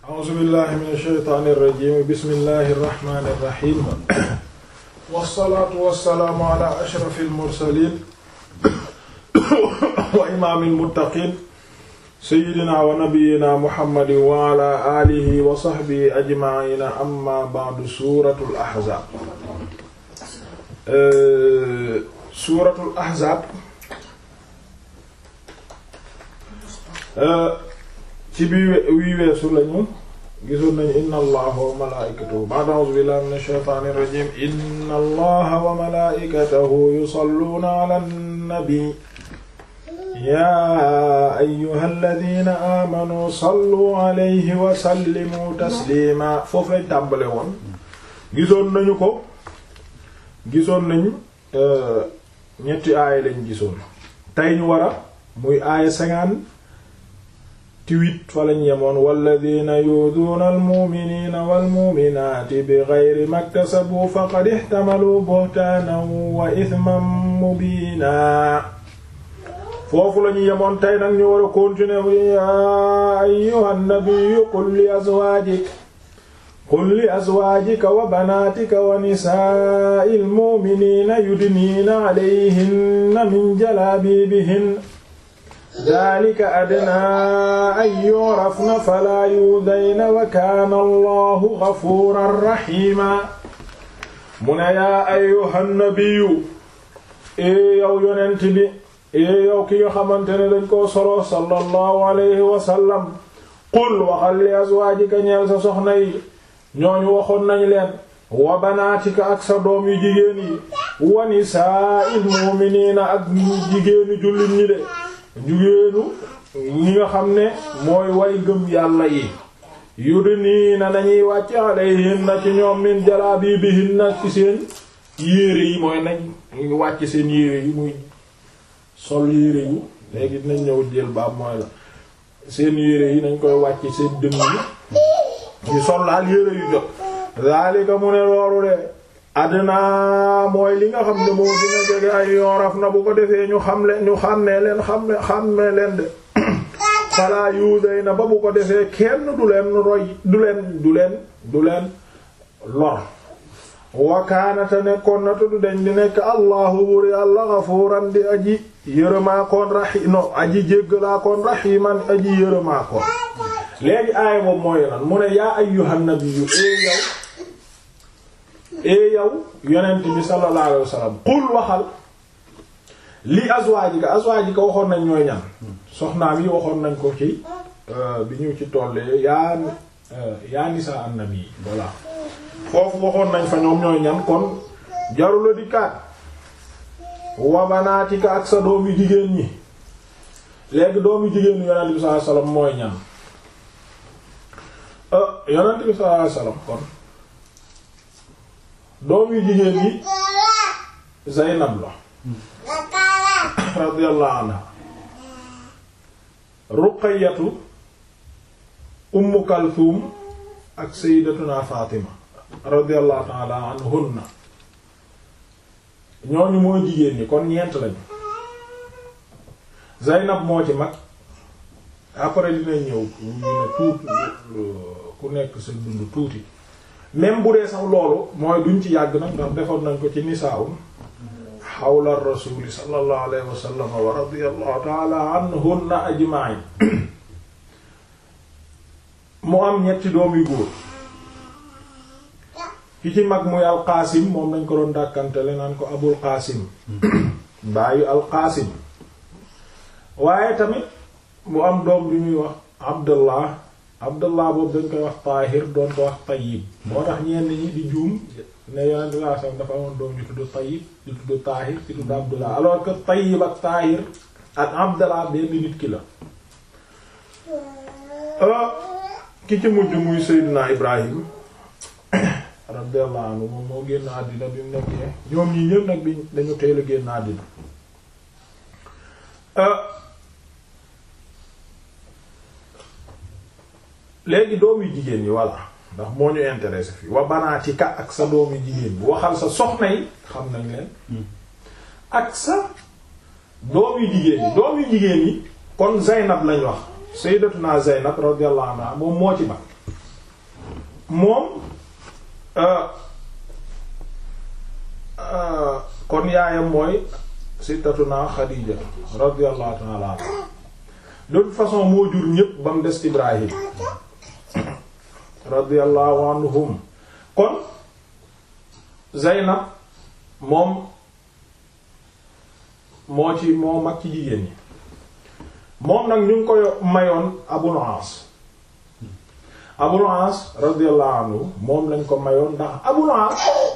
a'uuzu billahi min ash-shaytaani irrajim bismillahi irrahmani irrahim wassalaatu wassalaamu ala ashrafi almursalin wa imaami almuttaqin sayyidina wa nabiyyina muhammadin wa ala alihi wa sahbihi ajma'ina amma ba'du suuratul ahzaab suuratul ahzaab ci bi wii weesu lañu gisoon nañu inna allaha wa malaa'ikatahu ba'da a'uuzu billahi minash shaytaanir rajiim inna allaha wa malaa'ikatahu yusalluuna 'alan nabi yaa ayyuhalladhiina aamanuu sallu 'alayhi wa sallimu tasliima foofu lañ tàmbale woon gisoon nañu ko gisoon nañu ñetti aaya lañ gisoon tey ñu war a muy aaya cinquante tiwit fa lañ yemoon walladina yuuduuna almuminina walmuminaati bi geyri maktasabu faqad ixtamalu buhtaanan wa ithman mubiina foofu lañu yemoon tey nag ñu war a continuer yaa ayyuha nabiyyu qul li azwaajik qul li azwaajika wa banaatika wa nisaa'i almuminina yudniina alayhinna min jalaabiibihinna dalika adnaa an yu'rafna falaa yu'dayna wa kaana allahu gafuuran rahiima mu ne yaa ayyuhan nabiyyu ee yow yonent bi ee yow ki nga xamante ne dañ koo solo sallallahu alayhi wa sallam qul waxal li azwaajika ñeel sa soxna yi ñooñu waxoon nañ leen wa banaatika ak sa doom yu jigéen yi wa nisaa'il mu'miniina ak jigéenu jullit ñi de jigéenu ñi nga xam ne mooy way gëm yàlla yi yudniina nañuy wàcc alayhinna ci ñoom min jalaabibihinna ci seen yére yi mooy nañ wàcc seen yére yi muy sol yére yu léegi dinañ ñëw jël baab mooy la seen yére yi nañ koy wàcc seen dënn yi ñu sol laal yére yu jot zalika mu ne loolu de adna mooy li nga xam ne moo dina jege ay yooraf na bu ko defee ñu xam leen ñu xàmmee leen xam ne xàmmee leen de fala yuuday na ba bu ko defee kenn du leen roy du leen du leen du leen lor wakaanate nekkoon na tuddu dañ di nekk allahu bur yàlla gafuuran di aji yërëmaakoon rahi no aji jéggalaakoon rahiman aji yërëmaakoon léegi aaya boobu mooy lan mu ne yaa ayyuhan nabiyyu ee yow ee yow yonent bi sallallahu alayhi wasallam qul waxal li azwaajika azwaajika waxoon nañ ñooy ñan soxnaam yi waxoon nañ ko ci bi ñu ci tollee yaa yaa nisaa annabi voilà foofu waxoon nañ fa ñoom ñooy ñan kon jarula di kaat wa banaatika ak sa doomi jigéen ñi léegi doomi jigéen yonent bi sallallahu alayhi wasallam mooy ñan yonent bi sallallahu alayhi wasallam kon doom yu jigéen yi Zaynab la radiyallahu anha Ruqayyatu Ummu Kalthum ak Sayyidatuna Fatima radiyallahu ta'ala anhunna ñooñu mooy jigéen ñi kon ñeent lañu Zaynab moo ci mag après dina ñëw ñu ne tuut ku nekk sa dund tuuti même bu dee sax loolu mooy duñ ci yàgg nag ndax defoon nañ ko ci nisaa'un xawla rasuli sallallahu alayhi wa sallam wa radiyallahu ta'ala anhunna ajma'in mu am ñetti doom yu góor ki ci mag muy alqaasim moom lañ ko doon dàkkantele naan ko abul qaasim baayu alqaasim waaye tamit mu am doom bi ñuy wax abdullah abdullah boobu dañ koy wax taahir doon ko wax tayyib moo tax ñenn ñi di juum ne yonent bi sallallahu alayhi wasallam dafa amoon doom ñu tudd tayyib di tudd taahir di tudd abdullah alors que tayyib ak taahir ak abdullah benn nit ki la ki ci mujj muy seydina ibrahim radiyallahu anhu moom moo génn àddina bi mu nekkee ñoom ñi ñëpp nag bi dañu teel a génn àddina léegi doom yu jigéen yi voilà ndax moo ñu intéressé fii wa banaatika ak sa doom yu jigéen bi waxal sa soxna yi xam nañ leen ak sa doom yu jigéen yi doom yu jigéen yi kon Zaynab lañ wax sayyidatuna Zaynab radiyallahu anha moom moo ci mag moom kon yaayam mooy sittatuna Xadiija radiyallahu ta'ala anha de toute façon moo jur ñépp ba mu des Ibrahim radiyallahu anhum kon Zaynab moom moo ci moo mag ci jigéen ñi moom nag ñu ngi koy mayoon Abul As Abul As radiyallahu anhu moom lañ ko mayoon ndax Abul As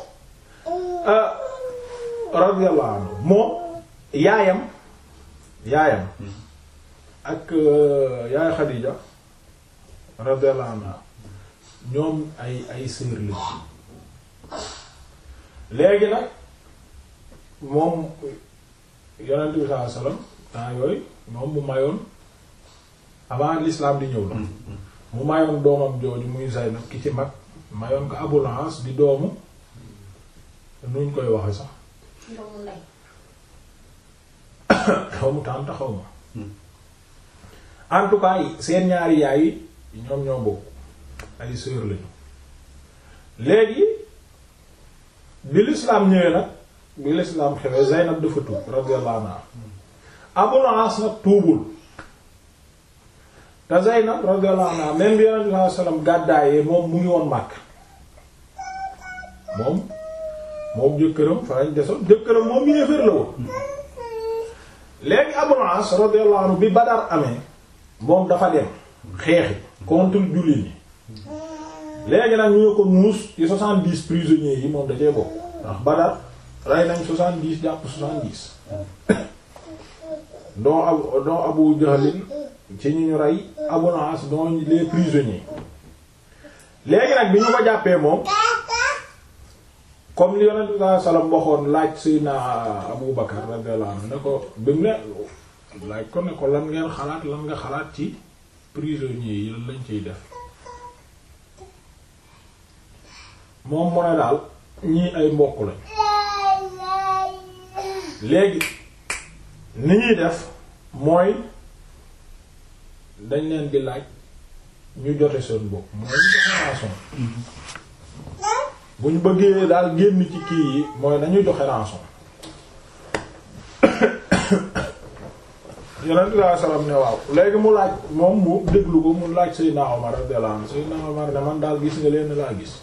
radiyallahu anhu moom yaayam yaayam ak yaay Xadiija radiyallahu anha ñoom ay ay sœur la léegi nag moom yonent bi sallallahu alayhi wasallam temps yooyu moom mu mayoon avant l'islam di ñëw la mu mayoon doomam jooju muy Zaynab ki ci mag mayoon ko Abul As di doomu nuñ koy waxe sax doomu ndey doomu tànt xaw ma en tout cas seen ñaari yaay yi ñoom ñoo bokk ay sœur lañu léegi bi l'islam ñëwee nag bi l'islam xewee Zaynab dafa tuub radiyallahu anha Abul As nag tuubul te Zaynab radiyallahu anha même bi Yonent bi sallallahu alayhi wasallam gàddaayee moom mu ngi woon màkk moom moom jëkkëram fa lañ desoon jëkkëram moom yéeféer la woon léegi Abul As radiyallahu anhu bi Badar amee moom dafa dem xeexi contre jullit ñi léegi nag ñu ko muus ci soixante-dix prisonniers yi moom da cee bokk ndax Badar rey nañ soixante-dix jàpp soixante-dix doo ab doo Abu Jahlin ci ñu ñu rey Abul As doo les prisonniers léegi nag bi ñu ko jàppee moom comme li Yonent bi sallallahu alayhi wasallam waxoon laaj Seydina Abu Bakar radiyallahu anhu ne ko bi mu ne laaj ko ne ko lan ngeen xalaat lan nga xalaat ci prisonniers yi lan lañ ciy def moom mu ne daal ñii ay mbokk lañ léegi ni ñuy def mooy dañ leen di laaj ñu jote seen bopp mooy ñu joxe rançon bu ñu bëggee daal génn ci kii yi mooy nañu joxe rançon yonent bi sallallahu alayhi wasallam ne waaw léegi mu laaj moom mu déglu ko mu laaj Seydina Omar radiyallahu anhu Seydina Omar ne man daal gis nga leen laa gis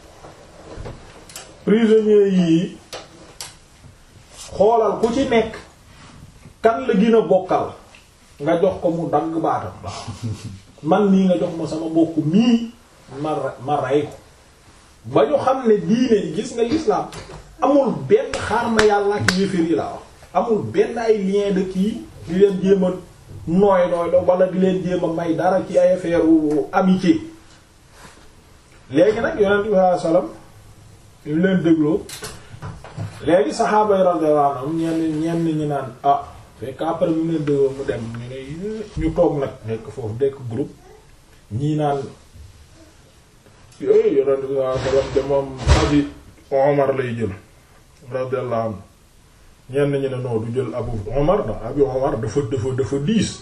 prisonniers yii xoolal ku ci nekk kan la gën a bokkal nga jox ko mu dagg baatam man nii nga jox ma sama mbokk mii ma ma rey ko ba ñu xam ne diine gis nga l'islam amul benn xaar ma yàlla ak yéeféer yi laa wax amul benn ay lien de kii di leen jéem a nooy nooy la wala di leen jéem a may dara ci ay affaire amitié léegi nag yonent bi sallallahu alayhi wasallam yu leen dégloo léegi saxaaba yi radiyallahu anhum ñenn ñenn ñi naan ah fekk après mu leen dégloo mu dem ñu ne ñu toog nag nekk foofu dekk groupe ñii naan yooyu yonent bi sallallahu alayhi wasallam de moom abi Omar lay jël radiyallahu anhu ñenn ñi ne non du jël abu Omar ndax abi Omar dafa dafa dafa diis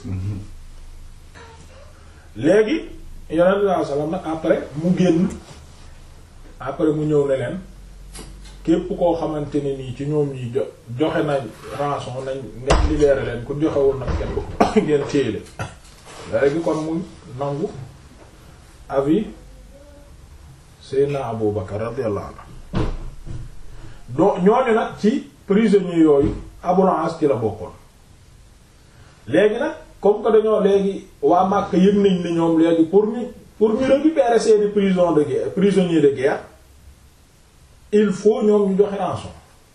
léegi yonent bi sallallahu alayhi wasallam nag après mu génn après mu ñëw ne leen képp koo xamante ne nii ci ñoom ñi jo joxe nañ rançon nañ ngeen libéré leen ku joxewul nag kenn ngeen téye leen léegi kon mu nangu avis Seydina Abu Bakar radiyallahu anhu do ñooñu nag ci prisonniers yooyu Abul As ci la bokkoon léegi nag comme que dañoo léegi waa Makka yëg nañ ni ñoom léegi pour ñu pour ñu récupérer seeni prison de guerre prisonniers de guerre il faut ñoom ñu joxe rançon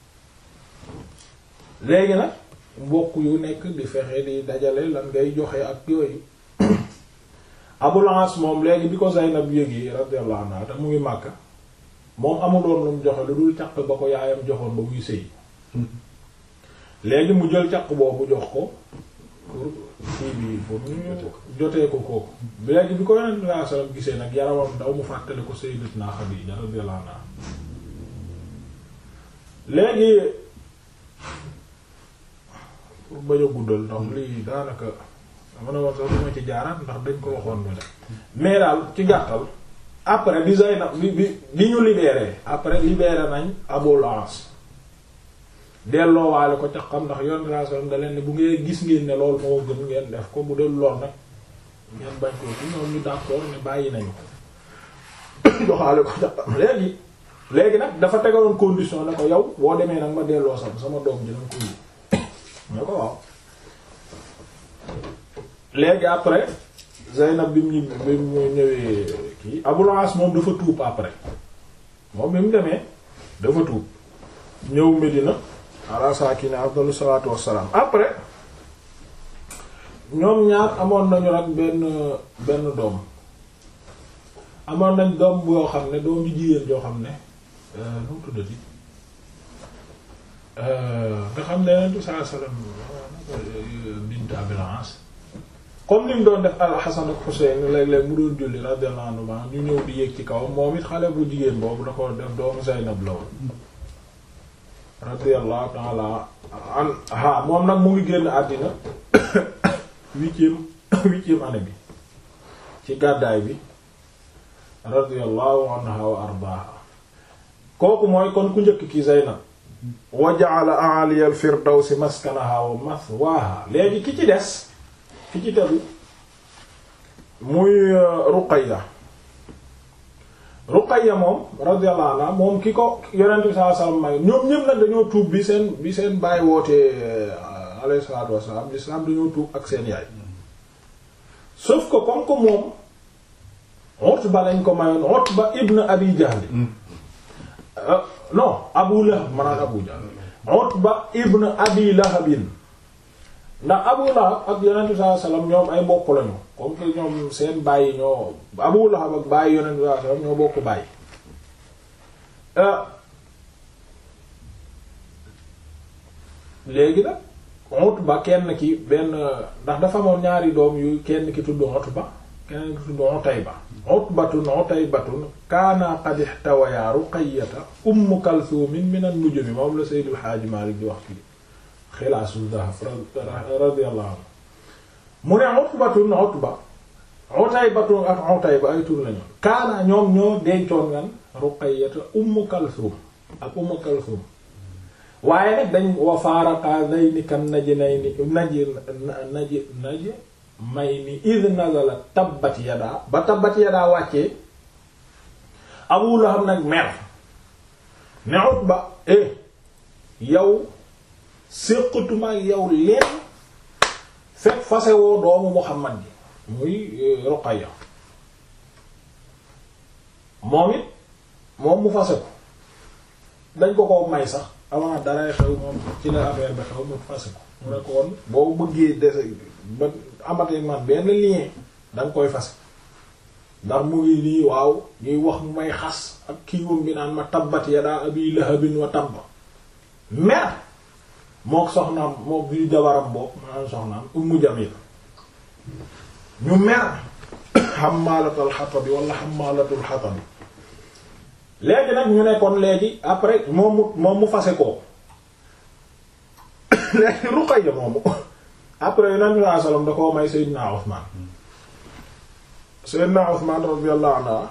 léegi nag mbokk yu nekk di fexe di dajale lan ngay joxe ak yooyu Abul As moom léegi bi ko Zaynab yéegi radiyallahu anha te mu ngi Makka moom amuloon lu mu joxe lu dul caq ba ko yaayam joxoon ba muy sëy léegi mu jël caq boobu jox ko pour kii bi pour ñu jotee ko kooku léegi bi ko Yonent bi sallallahu alayhi wasallam gisee nag yaramam daw mu fàttale ko Sayyidatuna Xadiija radiyallahu anha léegi pour bañ a guddal ndax lii daanaka dama ne woon sax duma ci jaaraat ndax dañ ko waxoon mu ne mais daal ci gàttal après bi Zaynab bi bi bi ñu libéré après libéré nañ Abul As delloowaale ko ca xam ndax yoon raasam da leen ne bu ngeen gis ngeen ne loolu moo gën ngeen def ko bu dee lool nag ngeen bañ ko ci ñoom ñu d'accord ne bàyyi nañu ko joxaale ko ca xam léegi léegi nag dafa tegaloon condition ne ko yow boo demee nag ma delloo sama sama doom ji nanga ko yi ne ko waaw léegi après Zaynab bi mu ñib bi mu ñëwee kii Abul As moom dafa tuub après moom bi mu demee dafa tuub ñëw Medina ala saakine afdalu salaatu wassalaam après ñoom ñaar amoon nañu nag benn benn doom amoon nañ doom boo xam ne doom ju jigéen joo xam ne nu mu tuddati nga xam ne Yonent bi sallallahu alayhi wasallam bint Abil As comme ni mu doon def al-Hasan ak Husayn léeg-léeg mu doon julli radiyallahu anhu ñu ñëw di yéeg ci kaw moom it xale bu jigéen boobu da ko def doomu Zaynab la woon radiyallahu ta'ala anha moom nag mu ngi génn àddina huitième huitième année bi ci gàddaay bi radiyallahu anha wa ardaaha kooku mooy kon ku njëkk ki Zaynab wa ja'ala a'aliya al-firdawsi maskanaha wa mathwaha léegi ki ci des ki ci tegu muy Ruqayya Ruqayya moom radiyallahu anha moom ki ko yonent bi sallallahu alayhi wasallam may ñoom ñëpp nag dañoo tuub bi seen bi seen baay wootee alayhi salaatu wasallam l'islam dañoo tuub ak seen yaay sauf que comme que moom Utba lañ ko mayoon Utba ibn Abi Jahl non Abu Lahab manaan Abu Jahl Utba ibn Abi Lahabin ndax Abu Lahab ak yonent bi sallallahu alayhi wasallam ñoom ay mbokk lañu comme que ñoom seen bàyyi ñoo Abu Lahab ak bàyyi yonent bi sallallahu alayhi wasallam ñoo bokk bàyyi léegi nag Utba kenn ki benn ndax dafa amoon ñaari doom yu kenn ki tudd Utba kenn ki tudd Utayba Utbatun Utaybatun kaana qad ihtawaya Ruqayyata Umm Kalthum min an-nujum moom la Sayyidul Haaji Maalik di wax fii xilaasul dahab radiyallahu anhu mu ne Utbatun Utba Utaybatun ak Utayba ay tur lañu kaana ñoom ñoo dencoon ngan Ruqayyata Umm Kalthum ak Umm Kalthum waaye nag dañ wa faaraqa dayni kan naji nay ni naji naji naji may ni id nazala tabbat yadaa ba tabbat yadaa wàccee Abu Lahab nag mer ne Utba eh yow séqatuma yow leen fekk fasewoo doomu Muhammad ji muy Ruqayya moom it moom mu fase ko dañ ko ko may sax avant daray xew moom ci la affaire bi xew mu fase ko mu ne ko woon boo bëggee dese ba amatee man benn lien danga koy fase ndax mu ngi nii waaw ñuy wax mu may xas ak kiiwam bi naan ma tabbat yadaa abi lahabin wa tabba mer mook soxnaam mook bi jabaram boobu maanaam soxnaam ummu jamil ñu mer xammaalatul xatabi wala xammaalatul xatabi léegi nag ñu ne kon léegi après moom mu moom mu fase koo léegi Ruqayya moomu après yonent bi sallallahu alayhi wasallam da koo may Seydina Usmaan Seydina Usmaan radiyallahu anhu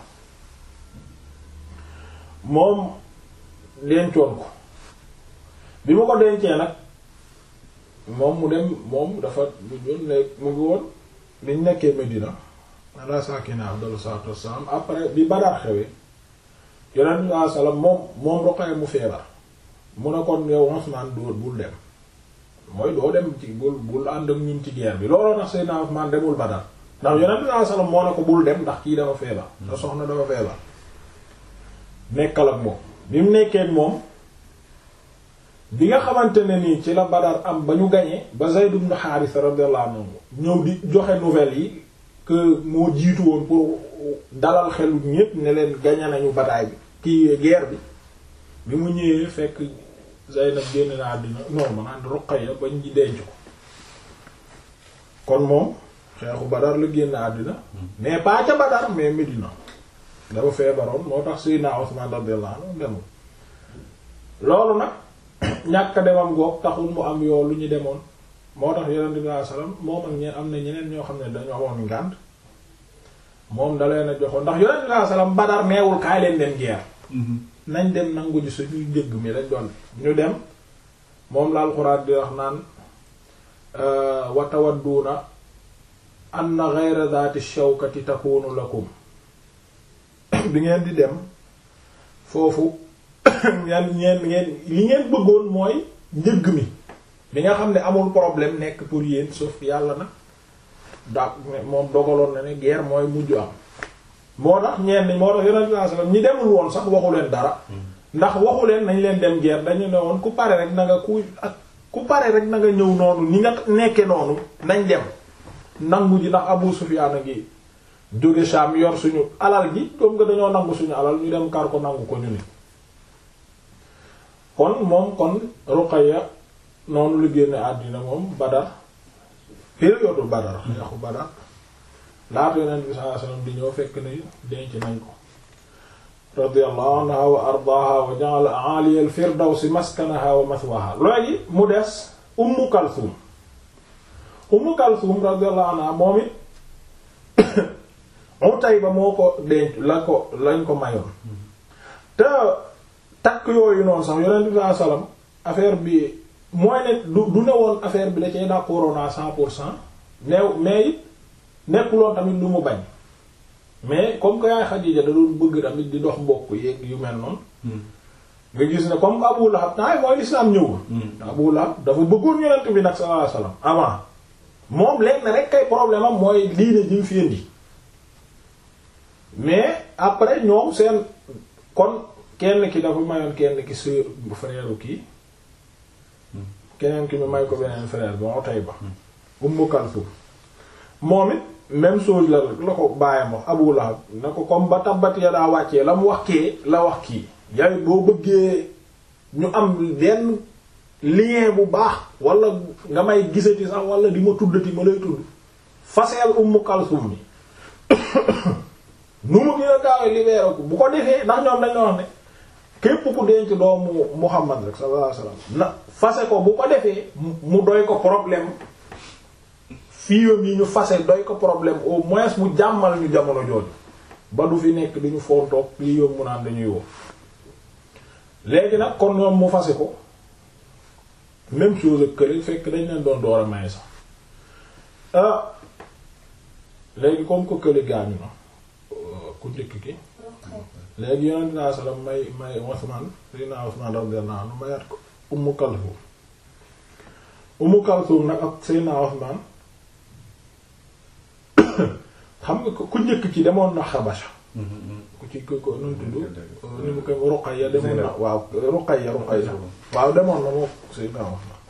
moom dencoon ko bi ma ko dencee nag moom mu dem moom dafa mu doon nekk mu ngi woon liñ nekkee Medina ala saakina afdalu salaatu wassalaam après bi Badar xewee yonent bi sallallahu alayhi wasallam moom moom Ruqayya mu feebar mu ne kon yow Usmaan doo bul dem mooy doo dem ci bul bul ànd ak ñun ci guerre bi looloo tax Seydina Usmaan demul Badar ndax yonent bi sallallahu alayhi wasallam moo ne ko bul dem ndax kii dafa feebar sa soxna dafa feebar nekkal ak moom bi mu nekkee ak moom bi nga xamante ne nii ci la Badar am ba ñu gañee ba Zayd ibn Haarisa radiyallahu anhu ñëw di joxe nouvelles yi que moo jiitu woon pour dalal xelu ñépp ne leen gañe nañu bataay bi kii guerre bi bi mu ñëwee fekk Zaynab génn na àddina non ma naan Ruqayya bañ ji denc ko kon moom xeexu Badar la génn àddina mais pas ca Badar mais Medina dafa feebaroon moo tax Seydina Usman radiyallahu anhu demul loolu nag ñàkk demam goog taxul mu am yoo lu ñu demoon moo tax Yonent bi sallallahu alayhi wasallam moom ak ñeen am na ñeneen ñoo xam ne dañu amoon ngànt moom da leen a joxoon ndax yonent bi sallallahu alayhi wasallam Badar neewul kaay leen dem guerre nañ dem nangu ji suñuy njëgg mi lañ doon ñu dem moom la alxuraan di wax naan wa tawadduuna anna ghayra dhati shawkati takunu lakum bi ngeen di dem foofu ngeen ngeen ngeen li ngeen bëggoon mooy njëgg mi bi nga xam ne amul problème nekk pour yéen sauf yàlla na daa moom dogaloon na ne guerre mooy mujj am moo tax ñenn moo tax yonent sallallahu alayhi wasallam ñi demul woon sax waxu leen dara ndax waxu leen nañ leen dem guerre dañu ne woon ku pare rek na nga ku ak ku pare rek na nga ñëw noonu ni nga nekke noonu nañ dem nangu ji ndax Abu Sufyaan a ngi jóge Sham yor suñu alal ji comme nga dañoo nangu suñu alal ñu dem kar ko nangu ko ñu ni kon moom kon Ruqayya noonu lu génne àddina moom Badar période Badar yaxu Badar laata Yonent bi sallallahu alayhi wasallam di ñëw fekk ni denc nañ ko radiyallahu anha wa ardaaha wa ja'ala 'aliya al-firdawsi maskanaha wa mathwaha léegi mu des Ummu Kalthum Ummu Kalthum radiyallahu anha moom it Utayba moo ko denc la ko lañ ko mayoon te takk yooyu noonu sax Yonent bi sallallahu alayhi wasallam affaire bi mooy ne du du ne woon affaire bi da cee d'accord à cent pour cent neew mais it nekkuloon tamit lu mu bañ mais comme que yaay Xadiija da doon bëgg tamit di dox mbokk yeeg yu mel noonu nga gis ne comme Abu Lahab naay mooy lislaam ñëwul Abu Lahab dafa bëggoon Yonent bi nag sallallahu alayhi wasallam avant moom léegi na rek kay problème am mooy diine ji mu fi indi mais après ñoom seen kon kenn ki dafa mayoon kenn ki sœur bu frère kii keneen ki mi may ko beneen frère bi Utayba Ummu Kalsum moom it même chose la la ko bàyyam wax Abu Lahab na ko comme ba tabbat ya daa wàccee la mu wax kee la wax kii yaay boo bëggee ñu am benn lien bu baax wala nga may gisati sax wala di ma tuddati ma lay tudd faseel Ummu Kalsum mi nu mu gën a gaawee libéré ko bu ko defee ndax ñoom dañoo wax ne képp ku denc doomu Muhammad rek sallallahu alayhi wasallam na fase ko bu ko defee mu doy ko problème fiiwam yi ñu fase doy ko problème au moins mu jàmmal ñu jamono jooju ba du fi nekk duñu foontoog lii yom mu naan dañuy woo léegi nag kon ñoom mu fase ko même chose ak kële fekk dañ leen doon door a may sax ah léegi comme ko kële gaañu na ku njëkk ki léegi yonent naa sallam may may Usman Seydina Usman radiyallahu anhu mayaat ko Ummu Kalsum Ummu Kalsum nag ak Seydina Usman xam nga ku njëkk ci demoon na Xabasha ku ci ko ko nu tudd ni mu koy Ruqayya demoon na waaw Ruqayya Ruqayya waaw demoon na moo Seydina Usman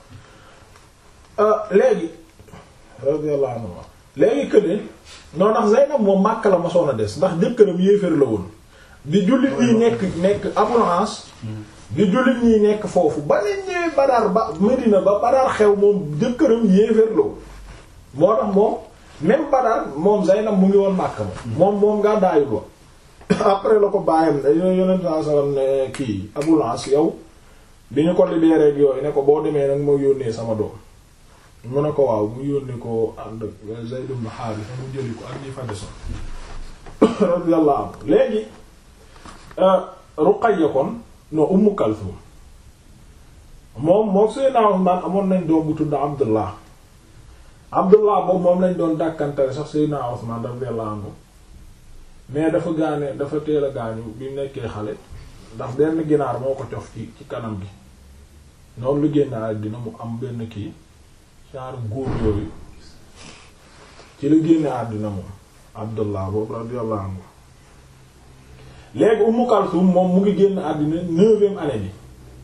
léegi radiyallahu anhu léegi këne noonu ndax Zaynab moom Makka la ma soon a des ndax jëkkëram yéeféer la woon di jullit ñi nekk nekk Abulhas di jullit ñi nekk foofu ba leen ñëwee Badar ba Medina ba Badar xew moom jëkkëram yéeféer la woon moo tax moom même Badar moom Zaynab mu ngi woon Makka moom moom moom ngaa daayul wa après la ko bàyyam ne yonent saa sallam ne kii Abulhas yow bi ñu ko libéré yooyu ne ko boo demee nag moo yónnee sama doom mu ne ko waaw mu yónnee ko ànd ak Zayd ibn Haarisa mu jëli ko ak ñi fa desoon radiyallahu anhu léegi Ruqayya kon no Ummu Kalsum moom moom Seydina Usmaan amoon nañ doom bu tudd Abdullah Abdullah boobu moom lañ doon dàkkantale sax Seydina Usmaan radiyallahu anhu mais dafa gaane dafa teel a gaañu bi nekkee xale ndax benn ginaar moo ko cof ci ci kanam gi noonu lu génn àddina mu am benn kii genre góor yooyu ci la génne àddina moom Abdullah boobu radiyallahu anhu léegi Ummu Kalsum moom mu ngi génn àddina neuvième année bi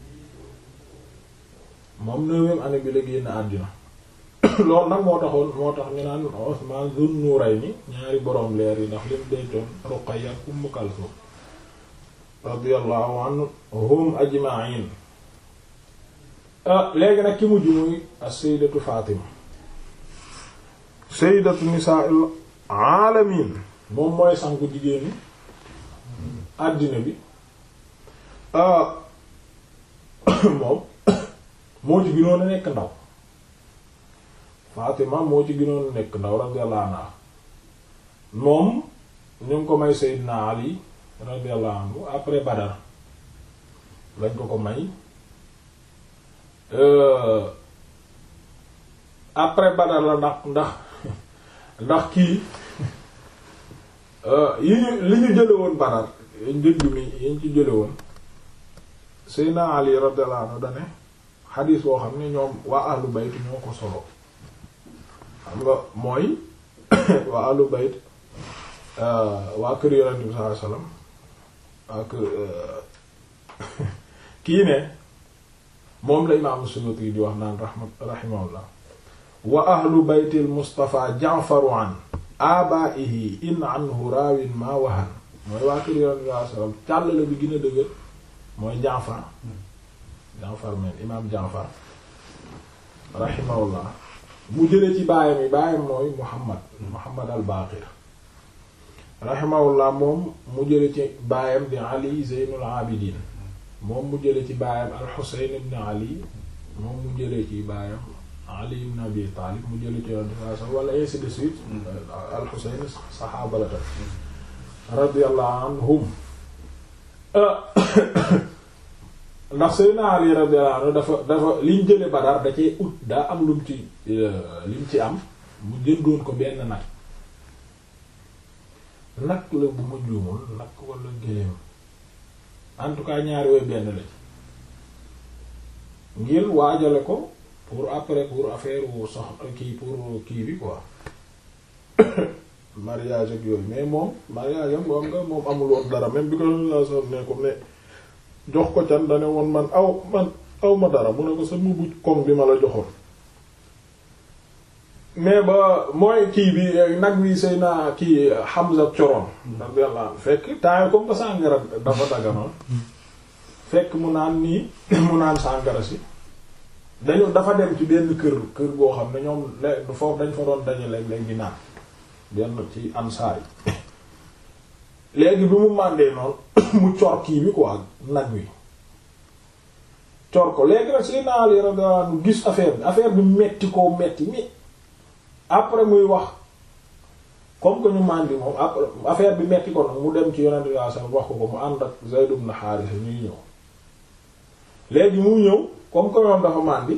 moom neuvième année bi la génn àddina loolu nag moo taxoon moo tax ñu naan Usman Zun Nurayni ñaari boroom leer yi ndax lim dencoon Ruqayya ak Ummu Kalsum radiyallahu anhum ajma'in léegi nag ki mujj muy as-sayyidatu Fatima sayyidatu nisaa'il alamin moom mooy sangu jigéeni àddina bi moom moo ci gënoon a nekk ndaw Fatima moo ci gënoon a nekk ndaw radiyallahu anha moom ñu ngi ko may Seydina Ali radiyallahu anhu après Badar lañ ko ko may après Badar la ndax ndax ndax kii yi ñu li ñu jële woon Badar njëgg mi yi ñu ci jële woon Seydina Ali radiyallahu anhu dane xadiis boo xam ne ñoom waa ahlu bayt ñoo ko solo xam nga mooy waa ahlu bayt waa kër yonent bi sallallahu alayhi wasallam waa kër kii ne moom la imaam Suyuti di wax naan rahma rahimahullah wa ahlu baytil Mustafa ja'faru an abaihi in anhu raawin ma wahan mooy waa kër yonent bi sallallahu alayhi wasallam càllale bi gën a dëgër mooy Jaafar Jaafar men imaam Jaafar rahimahullah mu jële ci baayam yi baayam mooy Muhammad Muhammad al-Baqir rahimahullah moom mu jële ci baayam di Ali Zeynul Abidin moom mu jële ci baayam al-Husayn ibn Ali moom mu jële ci baayam Ali ibn Abi Talib mu jële ci Yonent bi sallallahu wala ainsi de suite al-Husayn saxaaba la tam radiyallahu anhum ndax Seydina Ali radiyallahu anhu dafa dafa liñ jële Badar da cee ut daa am lum ci lim ci am mu jëndoon ko benn nag nag la bu ma juumul nag wala géléem en tout cas ñaari way benn la ci ngir waajale ko pour après pour affaire wu sox kii pour kii bi quoi mariage ak yooyu mais moom mariage am moom nga moom amul woon dara même bi ko la so ne ko ne jox ko can dane woon man aw man aw ma dara mu ne ko sa mbubu koŋ bi ma la joxoon mais ba mooy kii bi nag wi sëy naa kii Hamza coroon radiyallahu anhu fekk temps comme que sàngara dafa daganoon fekk mu naan nii mu naan sàngara si dañu dafa dem ci benn kër kër boo xam ne ñoom le foofu dañ fa doon daje léeg-léeg di naan benn ci ansaar yi léegi bi mu màndee noonu mu cor kii bi quoi nag wi cor ko léegi nag sëy naa Ali radiyallahu anhu gis affaire bi affaire bi metti koo metti mi après muy wax comme que ñu màndi moom après affaire bi metti ko nag mu dem ci yonent bi sallallahu wax ko ko mu ànd ak Zayd ibn Haarisa ñuy ñëw léegi mu ñëw comme que ñoom dafa màndi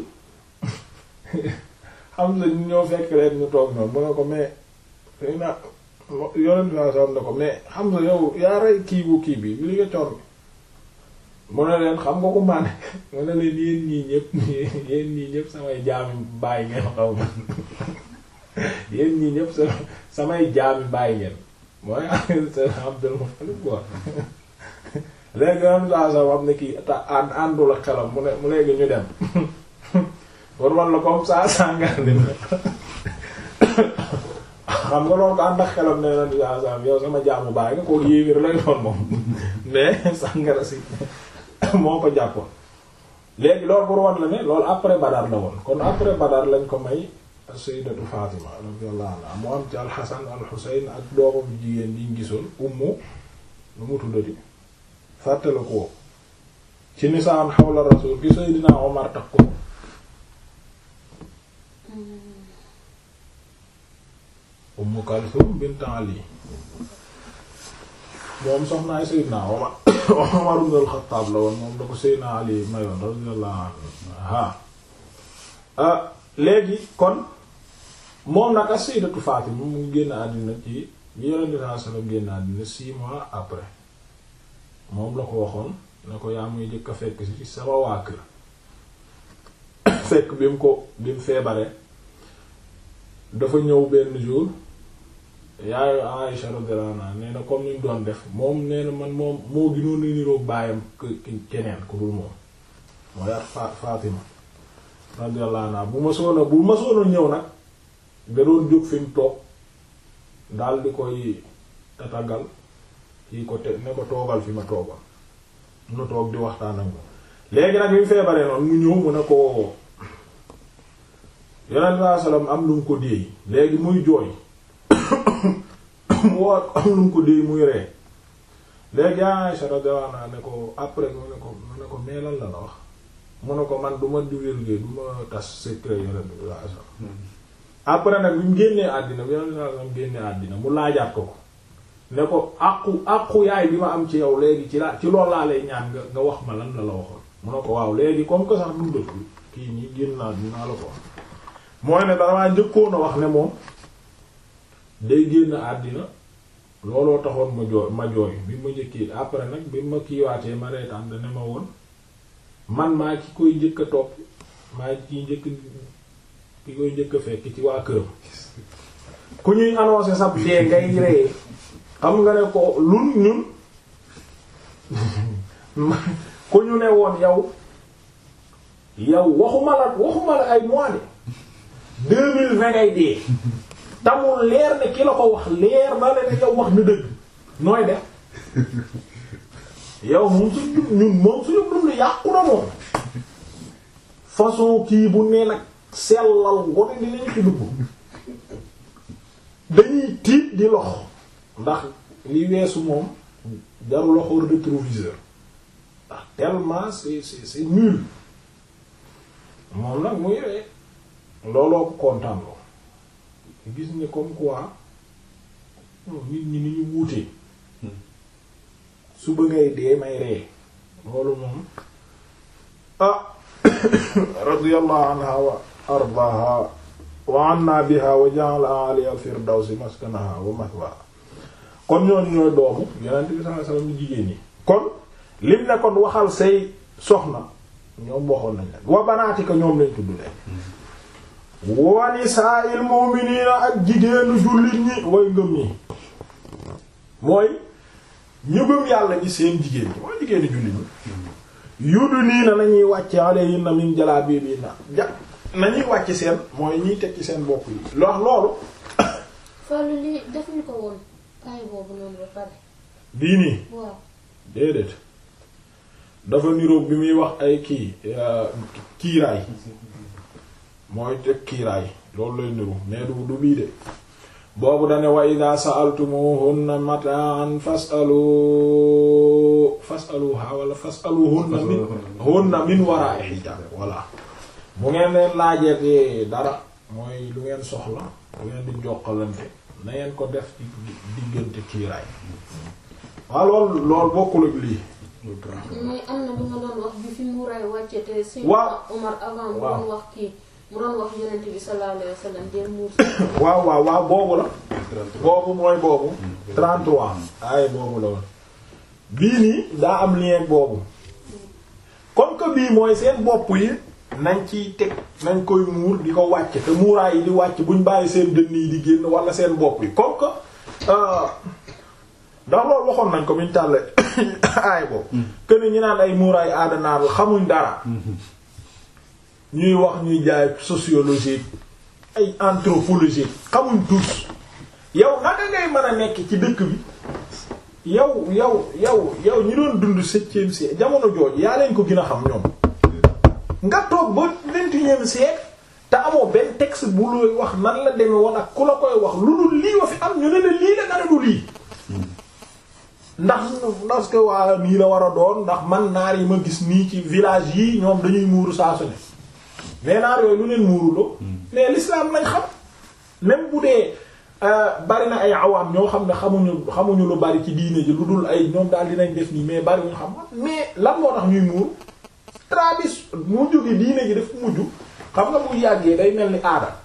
xam na ñu ñëw fekk leen ñu toog noonu mu ne ko mais xëy na yonent bi sallallahu ne ko mais xam nga yow yaa rey kii bu kii bi li nga cor bi mu ne leen xam nga ko màndi mu ne leen yéen ñii ñëpp yéen ñii ñëpp samay jaami bàyyi ngeen xaw ma yéen ñii ñëpp sa samay jaami bàyyi ngeen mooy Abdul Muttalib quoi léegi yoon saa sa am ne kii ta ànd àndul ak xelam mu ne mu léegi ñu dem pour man la comme ça sàngar li xam nga loolu ko ànd ak xelam ne yoon saa sa yow sama jaamu bàyyi nga koo yéewér lay doon moom mais sàngara si moo ko jàppoon léegi loolu pour wan la ne loolu après Badar la woon kon après Badar lañ ko may sayyidatu Fatima radiyallahu anha mu am ci al-Hasan al-Husayn ak doomam jigéen bi ñu gisoon ummu lu mu tuddati fàttale ko ci nisaan xawla rasul gi Seydina Omar takk ko Ummu Kalsum bint Ali moom soxnaay Seydina Omar Omar ibn al-Khattab la woon moom da ko Seydina Ali mayoon radiyallahu anha ah léegi kon moom nag ak Sayyidatu Fatima mu ngi génn àddina ci bi Yonent bi sallallahu alayhi wasallam génn àddina six mois après moom la ko waxoon ne ko yaa muy jëkk a fekk ci sama waa kër fekk bi mu ko bi mu feebaree dafa ñëw benn jour yaayu Aïsha radiyallahu anha nee na comme ni mu doon def moom nee na man moom moo gënoon a niroog baayam keneen ku dul moom mooy ak Fatima radiyallahu anha bu ma soona bu ma soona ñëw nag da doon jóg fi mu toog daal di koy tatagal kii ko te ne ko toogal fi ma toogal mu toog di waxtaan ak moom léegi nag bi mu feebaree noonu mu ñëw mu ne ko yonent saa salaam am lu mu ko déey léegi muy jooy mu war am lu mu ko déey muy ree léegi Aisha radiyallahu anha ne ko après mu ne ko mu ne ko mais lan la la wax mu ne ko man du ma divulguer du ma tas secret yonent bi saa salaam après nag bi mu génnee àddina bi yonent saa salaam génnee àddina mu laajaat ko ko ne ko àqu àqu yaay bi ma am ci yow léegi ci laa ci loolu laa lay ñaan nga nga wax ma lan la la waxoon mu ne ko waaw léegi comme que sax dundatul kii nii génn naa dinaa la ko wax mooy ne damaa njëkkoon a wax ne moom day génn àddina looloo taxoon ma jooy ma jooy bi ma njëkkee après nag bi ma kiiwaatee ma reetaan ne ma woon man maa ki koy njëkk a topp maa ki njëkk ki koy njëkk a fekk ci waa këram ku ñuy annoncé sab dee ngay ree xam nga ne ko lun ñun ku ñu ne woon yow yow waxuma la waxuma la ay mois de deux mille vingt ngay dee tamul leer ne ki la ko wax leer na la ne yow wax na dëgg nooy def yow moom suñu ñun moom suñu dund yàqu na moom façon kii bu nee nag sellal gone dinañu ci dugg dañuy tiit di lox ndax li weesu moom jaru loxo rétroviseur ndax tellement c'est c'est c'est nul moom nag muy ree looloo ko kontaan loo gis ne comme quoi nit ñi ni ñu wuutee suba ngay dee may ree loolu moom ah radiyallahu anha wa ardaha wa anna biha wa ja'ala aliya al-firdawsi maskanaha wa mathwaha kon ñooñu ñooy doomu yonent bi sallallahu alayhi wasallam jigéen ñi kon lim ne kon waxal say soxna ñoom waxoon nañ leen wa banaatika ñoom lañ tudd leen wa nisaa'il mu'minina ak jigéenu jullit ñi way ngëm ñi mooy ñu gëm yàlla ñi seen jigéen ñi mooy jigéenu jullit ñi yudu nii na nañuy wàcce alayhinna min jalaabiibinna ja nañuy wàcc seen mooy ñiy teg ci seen bopp yi loo loolu Fallou lii def ñu ko woon ay boobu noonu ba pare bii nii waaw déedéet dafa niroog bi muy wax ay kii kiiraay mooy teg kiiraay loolu lay niru mais du du bii de boobu dane wa ida sa'altumuhunna mata'an fas'alu fas'aluha wala fas'aluhunna min hunna min wara'i hijab voilà bu ngeen leen laajee dara mooy lu ngeen soxla lu ngeen di jokkalante na ngeen ko def ci diggante kiiraay waaw loolu loolu bokkul ak lii mais am na lu nga doon wax bi fi muuraay wàcce te si Waaw. Omar avant mu Waaw. doon wax kii mu doon wax yonent bi sallallahu alayhi wa sallam del muur waaw waaw waaw boobu la boobu mooy boobu 33 ay boobu la woon bii nii daa am lien boobu comme que bii mooy seen bopp yi nañ ciy teg nañ koy muur di ko wàcc te muuraay yi di wàcc buñ bàyyi seen dënn yi di génn wala seen bopp yi comme que euh, ndax loolu waxoon nañ ko biñ tàlle aay boobu que ni ñu naan ay muuraay aadanaar la xamuñ dara ñuy wax ñuy jaay sociologie ay anthropologie xamuñ tous yow naka ngay mën a nekk ci dëkk bi yow yow yow yow ñi doon dund septième siècle jamono jooju yaa leen ko gën a xam ñoom nga toog ba vingt-et-unième siècle te amoo benn texte bu looy wax nan la demee woon ak ku la koy wax lu dul lii wa fi am ñu ne la lii la nga ne du lii ndax parce que waa nii la war a doon ndax man naar yi ma gis nii ci village yi ñoom dañuy muuru saa su ne mais naar yooyu lu leen muuruloo mais l'islam lañ xam même bu dee bari na ay awaam ñoo xam ne xamuñu xamuñu lu bari ci diine ji lu dul ay ñoom daal dinañ def nii mais bari ñu xam mais lan moo tax ñuy muur tradition mu jóge diine ji daf mujj xam nga bu yàggee day mel ni aada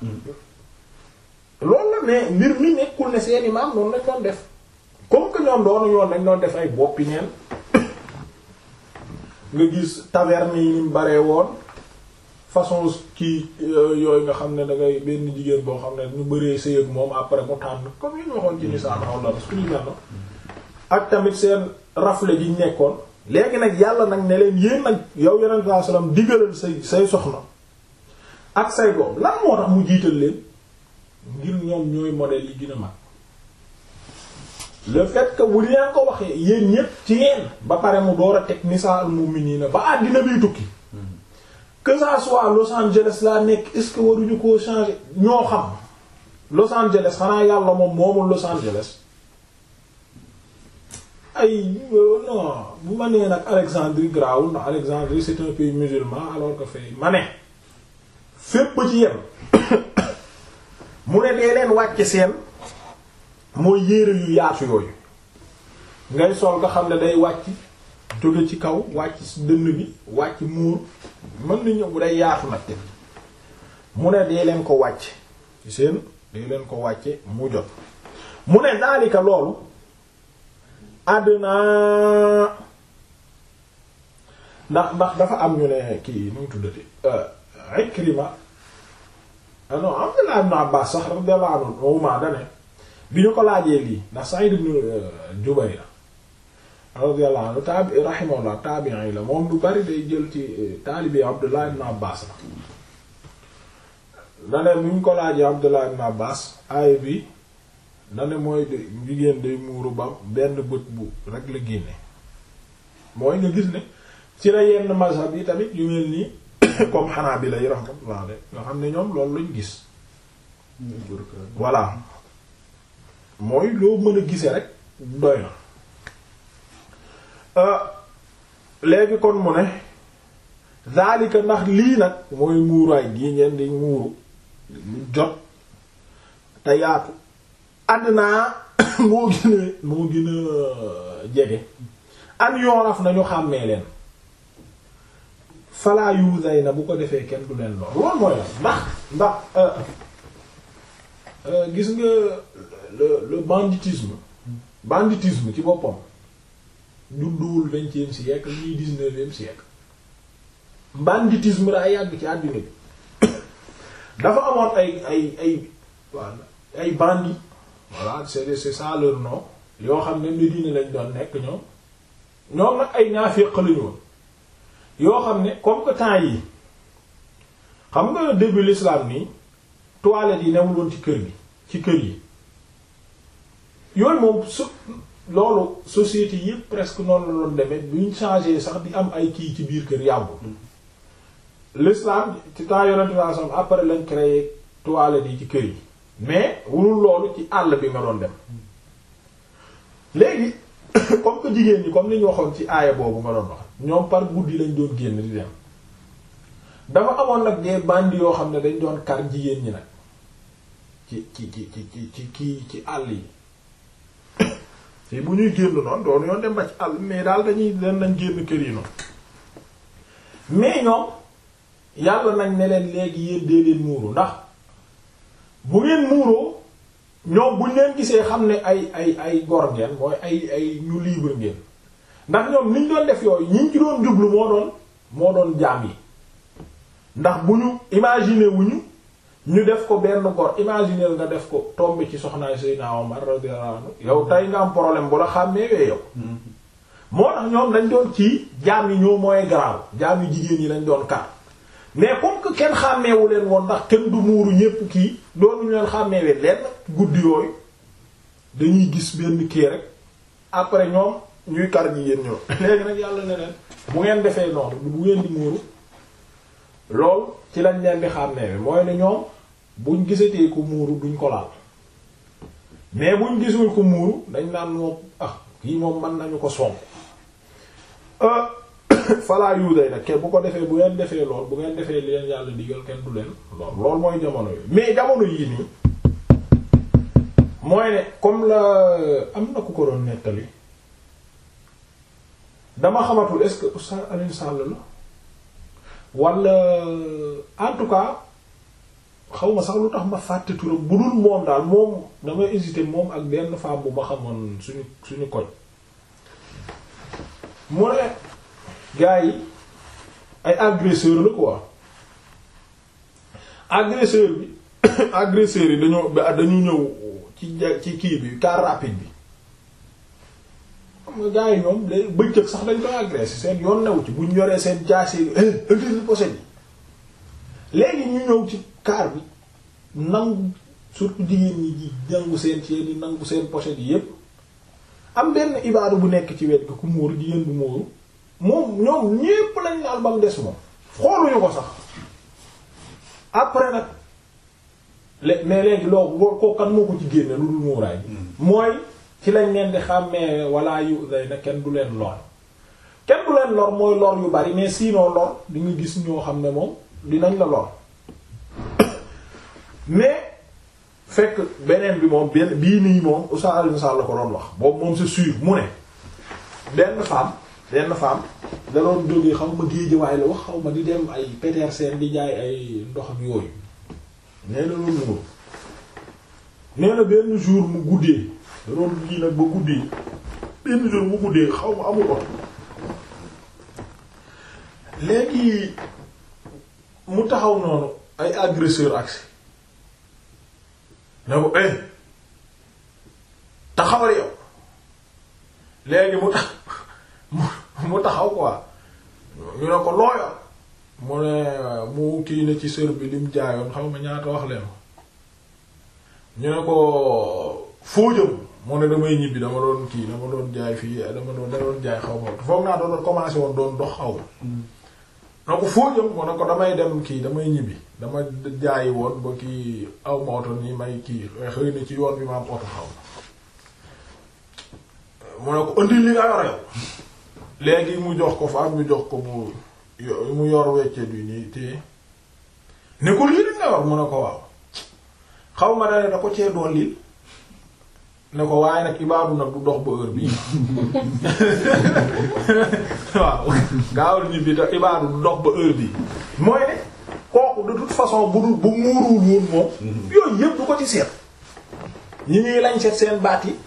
loolu la mais mbir mi nekkul ne seeni maam noonu lañ doon def comme que ñoom doonu yoon dañ doon def ay boppi neen nga gis taverne yi ni mu baree woon façon kii yooyu nga xam ne da ngay benn jigéen boo xam ne ñu bëree sëy ak moom après mu tànn comme yi ñu waxoon ci nisaan xaw la suñu mel ak tamit seen rafle ji nekkoon léegi nag yàlla nag ne leen yéen nag yow yonent saa sallam digalal say say soxna ak say doom lan moo tax mu jiital leen ngir ñoom ñooy modèle yi gën a mag le fait que bu leen ko waxee yéen ñépp ci yéen ba pare mu door a teg nisaa al mu'minina ba àddina biy tukki que ça soit Los Angeles laa nekk est-ce que waruñu koo changer ñoo xam Los Angeles xanaa yàlla moom moomul Los Angeles ay non bu ma nee nag Alexandrie grawul ndax Alexandrie c'est un pays musulman alors que fay ma ne fépp ci yem mu ne dee leen wàcce seen mooy yére yu yaatu yooyu ngay sol nga xam ne day wàcc jóge ci kaw wàcc ci dënn bi wàcc muur mën na ñëw bu day yaatu nag te mu ne dee leen ko wàcc ci seen dee leen ko wàcce mu jot mu ne daalika loolu àddina ndax ndax dafa am ñu ne kii nu mu tuddati Ikrima non Abdullah ibn Abbas sax radiyallahu anhu ma dane bi ñu ko laajee lii ndax Sa'id ibn Jubayr radiyallahu anhu tabi rahimahullah tabi'i la moom lu bari day jël ci taalibi Abdullah ibn Abbas la dane bi ñu ko laajee Abdullah ibn Abbas aaya bi dane mooy de jigéen day muuru ba benn bët bu rek la génne mooy nga gis ne ci la yenn mazhab yi tamit yu mel nii comme Hanabila yi rahmatullah alayhi nga xam ne ñoom loolu lañ gis voilà mooy loo mën a gise rek doy na léegi kon mu ne zalika ndax lii nag mooy muuraay gii ngeen di muuru lu jot te yaatu ànd naa moo gën a moo gën a jege an yoonaf nañu xàmmee leen falaa yuusay na bu ko defee kenn du leen lool loolu mooy la ndax ndax gis nga le le banditisme banditisme ci boppam judduwul vingtième siècle ni dix-neuvième siècle banditisme daa yàgg ci àddina bi dafa amoon ay ay ay waaw ay bandits voilà c'est c'est ça leur nom yoo xam ne Médine lañ doon nekk ñoom ñoom nag ay ñaaféq lañu woon yoo xam ne comme que temps yi xam nga début l'islam nii toilettes yi newul woon ci kër gi ci kër yi yooyu moom su loolu société yëpp presque noonu la doon demee buñ changé sax di am ay kii ci biir kër yàggul l'islam ci temps yonente bi sam après lañ créé toilettes yi ci kër yi mais wulul loolu ci àll bi nga doon dem léegi comme que jigéen ñi comme ni ñu waxoon ci aaya boobu nga doon wax ñoom par guddi lañ doon génn di dem dafa amoon nag des bandits yoo xam ne dañ doon kar jigéen ñi nag ci ci ci ci ci kii ci àll yi te bu ñuy génn noonu doon yoon dem ba ci àll mais daal dañuy leen nañ génn kër yi noonu mais ñoom yàlla nañ ne leen léegi yéen dee leen muuru ndax bu ngeen muuroo ñoom buñ leen gisee xam ne ay ay ay gor ngeen mooy ay ay ñu libre ngeen ndax ñoom niñ doon def yooyu ñiñ ci doon jublu moo doon moo doon jaam yi ndax bu ñu imaginer wuñu ñu def ko benn gor imaginer nga def ko tombe ci soxnaay Seydina Omar radiyallahu anhu yow tey nga am problème bu la xàmmee wee yow moo tax ñoom dañ doon ci jaam yi ñoo mooy garaaw jaam yi jigéen yi lañ doon kar mais comme que kenn xàmmeewu leen woon ndax kenn du muuru ñépp kii doonuñu leen xàmmeewee leen guddi yooyu dañuy gis benn kii rek après ñoom ñuy kar jigéen ñoo léegi nag yàlla ne leen bu ngeen defee noonu bu ngeen di muuru lool ci lañ leen di xàmmeewe mooy ne ñoom buñ gisatee ko muuru duñ ko laal mais buñ gisul ko muuru dañ naan moom ah kii moom mën nañu ko sonk falaa yuuday nag kenn bu ko defee bu ngeen defee lool bu ngeen defee li leen yàlla digal kenn du leen lool lool mooy jamono yooyu mais jamono yii nii mooy ne comme la am na ku ko doon nettali dama xamatul est-ce que Oustaz Alioune Sall la wala en tout cas xaw ma sax lu tax ma fàtte turam bu dul moom daal moom damay hésiter moom ak benn femme bu ma xamoon suñu suñu koñ mu ne gars yi ay agresseur la quoi agresseur bi agresseur yi dañoo dañu ñëw ci ci kii bi car rapide bi xam nga gars yi ñoom léegi bëccëg sax dañ koy agressé seen yoon new ci buñ yoree seen jaase yi indi pochette yi léegi ñu ñëw ci car bi nangu surtout jigéen ñi ji nangu seen ci yi nangu seen pochette yi yépp am benn ibaadu bu nekk ci wet gi ku muuru jigéen bu muuru moom ñoom ñépp lañ laal ba mu des moom xooluñu ko sax après nag lé mais léegi loolu ko kan moo ko ci génne lu dul muuraay bi mooy ci lañ leen di xàmmee walla yu day na kenn du leen lor kenn du leen lor mooy lor yu bari mais sinon lor di nga gis ñoo xam ne moom dinañ la lor mais fekk beneen bi moom benn bii nii moom Oustaz Alioune Sall la ko doon wax boobu moom c'est sûr mu ne benn femme benn femme da doon jógee xaw ma géejewaay la wax xaw ma di dem ay Petersen di jaay ay ndox ak yooyu nee na loolu muur nee na benn jour mu guddee da doon kii nag ba guddee benn jour mu guddee xaw ma amul oto léegi mu taxaw noonu ay agresseur agsi ne ko eh taxawal yow léegi mu tax mu taxaw quoi ñu ne ko looyo mu ne mu kii ne ci sër bi lim jaayoon xaw ma ñaata wax leen ko ñu ne ko foo jëm mu ne damay ñibbi dama doon kii dama doon jaay fii dama doon da doon jaay xaw ma foog naa doon commencé woon doon dox xaw ma na ko foo jëm mu ne ko damay dem kii damay ñibbi dama jaayi woon ba kii aw ma oto nii may kii xëy na ci yoon bi ma am oto xaw ma mu ne ko indi li nga yor yow léegi mu jox ko fa mu jox ko mu mu yor wecce bi nii te ne ko lii li nga yor mu ne ko waaw xaw ma dane da ko cee doon lii ne ko waaye nag ibaadu nag du dox ba heure bii waaw gaawal ñi bi te ibaadu du dox ba heure bii mooy ne kooku de toute façon bu dul bu muuruwul woon moom yooyu yëpp du ko ci seet ñi ñuy lañ seet seen baat yi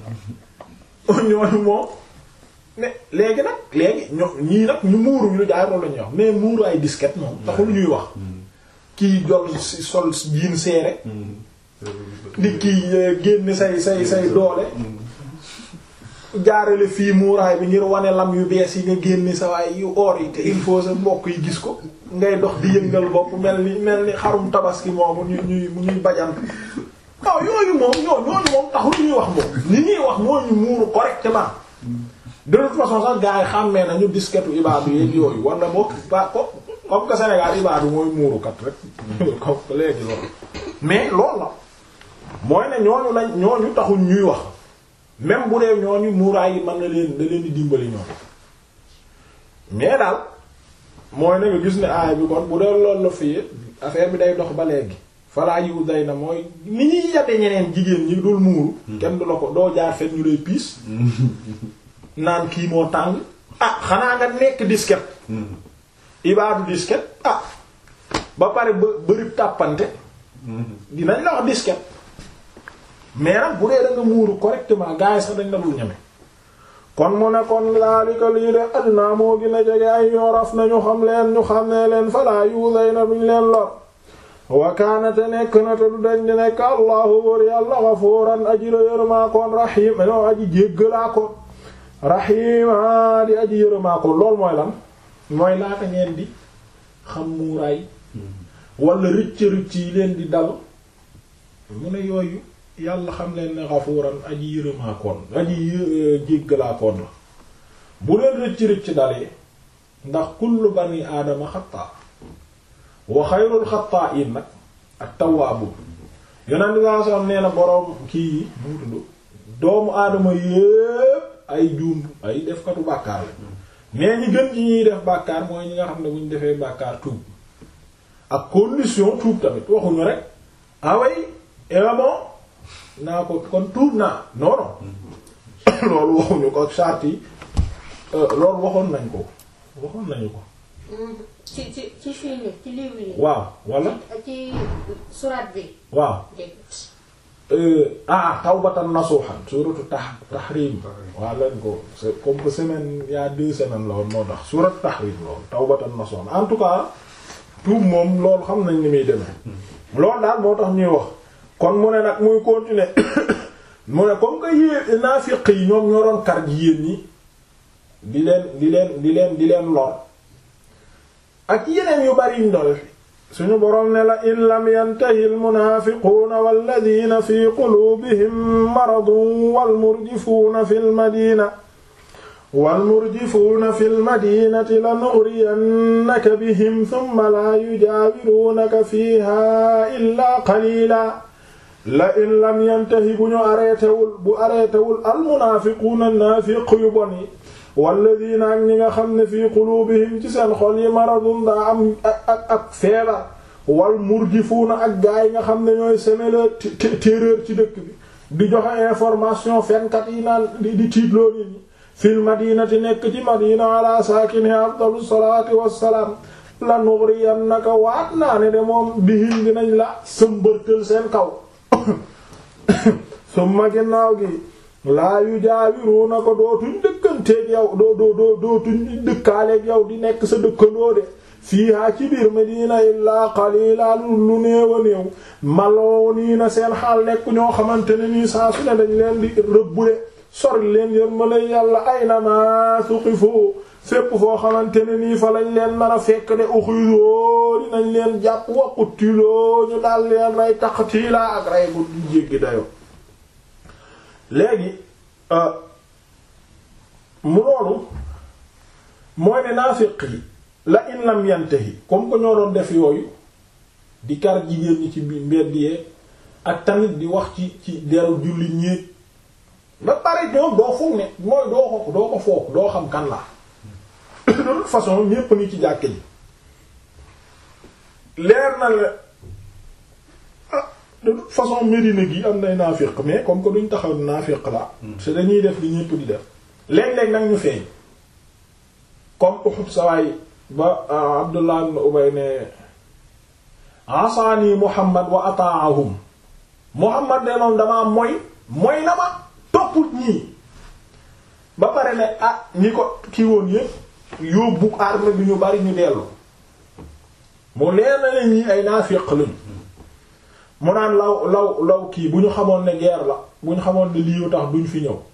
ñooñu moom ne léegi nag léegi ño ñii nag ñu muuru ñu jaay loolu la ñuy wax mais muuru ay disquette moom taxul ñuy wax kii jol si sol jiin seere di kii génn say say say doole jaarale fii muuraay bi ngir wane lam yu bees yi nga génn sa waay yu or yi te il faut sa mbokk yi gis ko ngay dox di yëngal bopp mel ni mel ni xarum tabaski moomu ñuy ñuy ñuy bajant waaw yooyu moom ñoo ñooñu moom taxul ñuy wax moom li ñuy wax moo ñu muuru correctement de toute façon sax gars yi xàmmee nañu disquette ibaadu yeeg yooyu wala boo ba ko comme que Sénégal ibaadu mooy muurukat rek comme que léegi loolu mais loolu la mooy ne ñooñu lañ ñooñu taxul ñuy wax même bu dee ñooñu muuraay yi mën na leen da leen di dimbali ñoom mais daal mooy ne nga gis ne aay bi kon bu dee loolu la fii affaire bi day dox ba léegi falaa yiwu day na mooy ni ñuy yate ñeneen jigéen ñi dul muuru kenn du la ko doo jaar fet ñu lay piis naan kii moo tàng ah xanaa nga nekk disquette ibaadu disquette ah ba pare ba bërib tàppante dinañ la wax disquette mais nag bu dee da nga muuru correctement gars yi sax dañ la dul ñeme kon mu ne kon laalika lii de adnaa moo gën a jege ay yoraf nañu xam leen ñu xam ne leen falaa yuuday na duñ leen lor wakaanate nekk na te du dañ di nekk allahu bur yàlla gafuuran aji la yërëmaakoon rahim no aji jéggalaakoon rahima di aji yërëmaakoon loolu mooy lan mooy laata ngeen di xam muuraay wala rëcc rëcc yi leen di dal mu ne yooyu yàlla xam leen ne gafuuran aji yërëmaakoon aji jéggalaakoon la bu leen rëcc rëcc dalee ndax kullu bani aadama xataa wa xayrul xataa'iin nag ak tawwaabu yonent bi saa soxna nee na boroom kii yi mu tudd doomu aadama yépp ay juum ay defkatu bàkkaar la mais ñi gën ci ñuy def bàkkaar mooy ñi nga xam ne bu ñu defee bàkkaar tuub ak condition tuub tamit waxuñu rek away bon naa ko kon tuub naa non non loolu waxuñu ko ak charte yi loolu waxoon nañ ko waxoon nañu ko ci ci ci fii nii ci livre yi. waaw wala ci surat bi. waaw ah tawbatan nasuhan suratu tax tahrim waaw lañ ko c'est comme que semaine il y a deux semaines la woon moo tax suratu tahrim loolu tawbatan nasuhan en tout cas tuub moom loolu xam nañ ni muy demee loolu daal moo tax ñuy wax kon mu ne nag muy continuer mu ne comme que yée naafiq yi ñoom ñoo doon kar ji yéen ñi di leen di leen di leen di leen lor ak yeneen yu bari ñu doon suñu boroom ne la in lam yantahi almunaafiquuna walladina fi quluubihim maradun walmurjifuuna fi lmadina walmurjifuuna fi lmadinati lanughriyannaka bihim thumma laa yujaawiruunaka fiiha illaa qaliila la in lam yantahi bu ñu arrêtéwul bu arrêtéwul almunaafiquuna naafiq yu bon yi walladina ak ñi nga xam ne fii quluubihim ci seen xol yi maradun daa am ak ak ak feebar wal murjifuuna ak gaa yi nga xam ne ñooy semer la terreur ci dëkk bi di joxe information fenkat yi naan di di tiitloo nit ñi fil madinati nekk ci madina ala saakini afdalu salaati wassalaam la nugriyannaka waat naa ne de moom bihim dinañ la sëmbërtël seen kaw summa ginnaaw gi laa yu jaawiruuna ko dootuñ dëkkanteeg yow doo doo doo dootuñ dëkkaaleeg yow di nekk sa dëkkandoo de fiihaa ci biir Medina illaa qaliila lu néew a néew maloo nii na seen xaal nekk ñoo xamante ne nii saa su ne dañ leen di rëbbule sori leen yërmale yàlla aynama suqifu fépp foo xamante ne nii fa lañ leen mën a fekk de uxidoo dinañ leen jàpp waqutiloo ñu daal leen rey taqtiila ak rey bu jéggi dayo léegi mu loolu mooy ne naafiq yi la in lam yantahi comme que ñoo doon def yooyu di kar jigéen ñi ci mbedd yee ak tamit di wax ci ci deru jullit ñéeg ba pare ñoom doo foog ne mooy doo ko doo ko foog doo xam kan la de toute façon ñépp ni ci jàkke ji leer na la ah de toute façon Médina gi am nay naafiq mais comme que duñ taxaw naafiq la c'est dañuy def li ñépp di def léeg-léeg nag ñu feeñ comme Uhud sawaay ba Abdullah ibn Ubay ne asaani Muhammad wa ataahum Muhammad de moom damaa moy moy na ma topput ñii ba pare ne ah ñi ko kii woon yépp yóbbu arme bi ñu bari ñu dellu mu leer na ne ñii ay naafiq lañu mu naan law law law kii bu ñu xamoon ne guerre la bu ñu xamoon ne lii tax duñ fi ñëw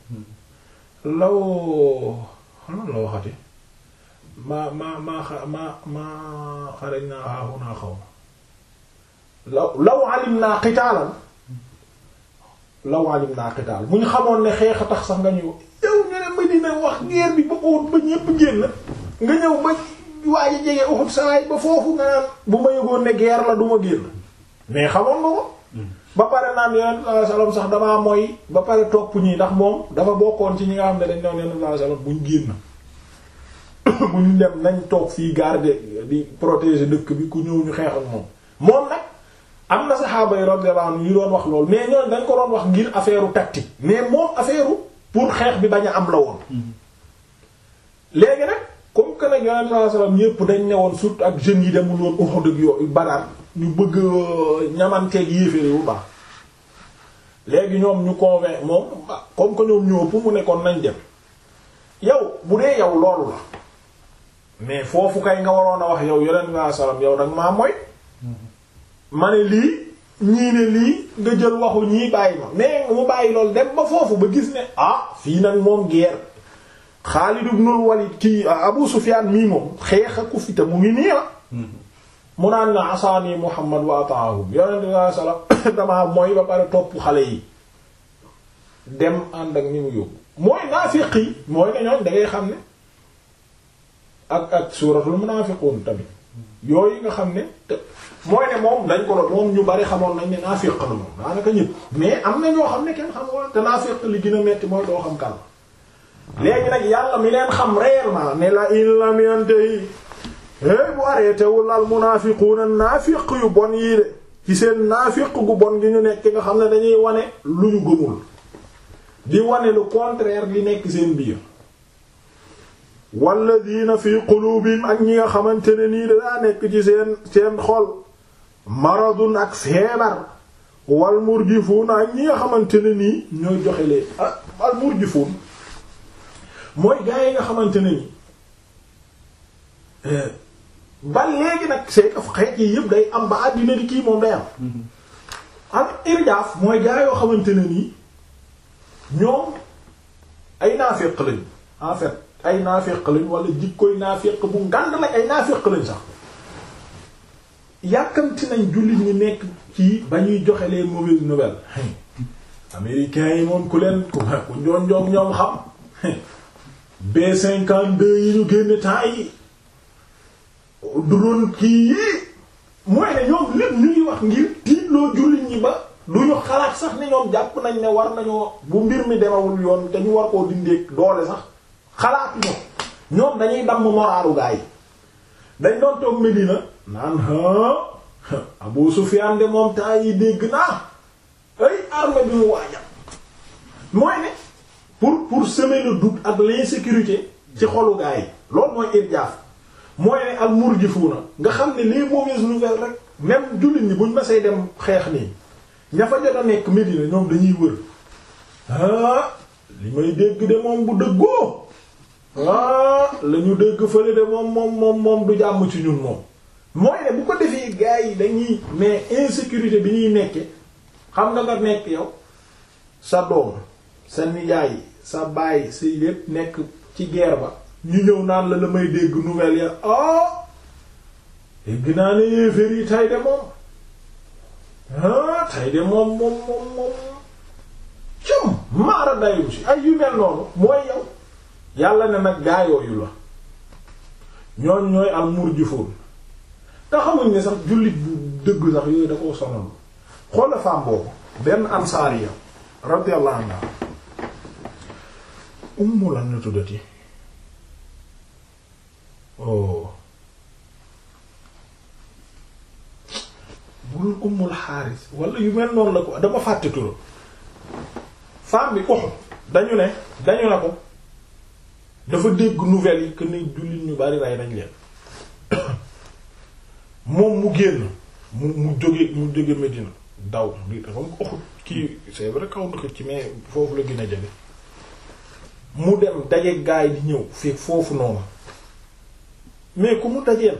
law xanaa la waxati ma ma ma ma ma xarañ naa xaaxu naa xaw ma law law alim naa qitaalan law alim naa qitaal bu ñu xamoon ne xeex a tax sax nga ñëw yow ñu ne Medina wax guerre bi ba Uhud ba ñépp génn nga ñëw ba waaye jege Uhud sawaay ba foofu nga naan bu ma yëgoon ne guerre la du ma génn mais xamoon nga ko ba pare naan yonent sallallahu alayhi wasallam sax damaa mooy ba pare topp ñii ndax moom dafa bokkoon ci ñi nga xam ne dañ doon yonent sallallahu alayhi wasallam buñ génn buñ dem nañ toog fii garder di protéger dëkk bi ku ñëw ñu xeex ak moom moom nag am na saxaaba yi radiyallahu anhum yu doon wax loolu mais ñoon dañ ko doon wax ngir affaire tactique mais moom affaire pour xeex bi bañ a am la woon léegi nag comme que nag yonent sallallahu alayhi wasallam ñépp dañ ne woon surtout ak jeunes yi demul woon Uhud ak yooyu Badar ñu bëgg ñamanteeg yéeféri bu baax léegi ñoom ñu convainc moom comme que ñoom ñoo pour mu nekkoon nañ dem yow bu dee yow loolu la mais foofu kay nga waroon a wax yow yonent sallallahu alayhi wasallam yow nag maa mooy ma ne lii ñii ne lii nga jël waxu ñii bàyyi ma mais mu bàyyi loolu dem ba foofu ba gis ne ah fii nag moom guerre Xaalid ibnul Walid kii Abu Sufyaan mii moom xeex a ku fi te mu ngi nii la mu naan na asaani Muhammad wa ataahum yonent sallallahu alayhi wasallam damaa mooy ba pare topp xale yi dem ànd ak ñi mu yóbbu mooy naafiq yi mooy ne ñoom da ngay xam ne ak ak suuratul munaafiquun tamit yooyu nga xam ne te mooy ne moom dañ ko doon moom ñu bari xamoon nañ ne naafiq la moom daanaka ñëpp mais am na ñoo xam ne kenn xamoon te naafiq li gën a metti mooy doo xam kan léegi nag yàlla mi leen xam réellement ne la in lam yantahi hey bu arrêté wul al munaafiquuna naafiq yu bon yii de ci seen naafiq gu bon gi ñu nekk nga xam ne dañuy wane lu ñu gëmul di wane le contraire li nekk seen biir walladina fi qulubihim ak ñi nga xamante ne nii daa nekk ci seen seen xol maradun ak feebar wal murjifuun ak ñi nga xamante ne nii ñooy joxe leen al murjifuun mooy gaa yi nga xamante ne nii ba léegi nag c'est que xeet yi yëpp day am ba àddina di kii moom day am al irjaaf mooy gaa yoo xamante ne nii ñoom ay naafeq lañ en fait ay naafeq lañ wala jikkoy naafeq bu ngand lañ ay naafeq lañ sax yàkkamti nañ jullit ñi nekk ci ba ñuy joxe les mauvaises nouvelles américains yi moom ku leen ku ku njoon ñoom xam B52 yi ñu génn temps yi drone kii yi mooy ne ñoom lépp ñu ngi wax ngir tiitloo jullit ñi ba du ñu xalaat sax ne ñoom jàpp nañ ne war nañoo bu mbir mi demawul yoon te ñu war koo dindeek doole sax xalaat ñoom ñoom dañuy damm moraalu gaa yi dañ doon toog Medina naan ha Abu Sufyan de moom temps yi dégg naa ay armée bi mu waajal mooy ne pour pour semer le doute ak l'insécurité ci xolu gaa yi loolu mooy irjaaf mooy ne al murjifuuna nga xam ne les mauvaises nouvelles rek même jullit ñi buñ masee dem xeex nii ña fa jot a nekk Medina ñoom dañuy wër ah li may dégg de moom bu dëggoo ah la ñu dégg fële de moom moom moom moom du jàmm ci ñun moom mooy ne bu ko defee gars yi dañuy mais insécurité bi ñuy nekke xam nga nga nekk yow sa doom sa nijaay sa baay sa lépp nekk ci guerre ba ñu ñëw naan la la may dégg nouvelle ya ah dégg naa ne yéeféer yi tay de moom ah tay de moom moom moom moom cum maara dayu si ay yu mel noonu mooy yow yàlla ne nag gaayooyu la ñooñ ñooy al murjifoon te xamuñ ne sax jullit bu dëgg sax yooyu da koo sonal xoola femme boobu benn ansaariya radiyallahu anha ummu lan na tuddati oh bu dul ummul xaaris wala yu mel noonu la ko dama fàtte turam femme bi ko dañu ne dañu ne ko dafa dégg nouvelles yi que ni jullit ñu bari rey nañ leen moom mu génn mu mu jóge mu jóge Medina daw bi dafa ko Uhud kii c'est vrai kaw ndox ci mais foofu la gën a jege mu dem daje gaay di ñëw fekk foofu noonu mais ku mu dajeel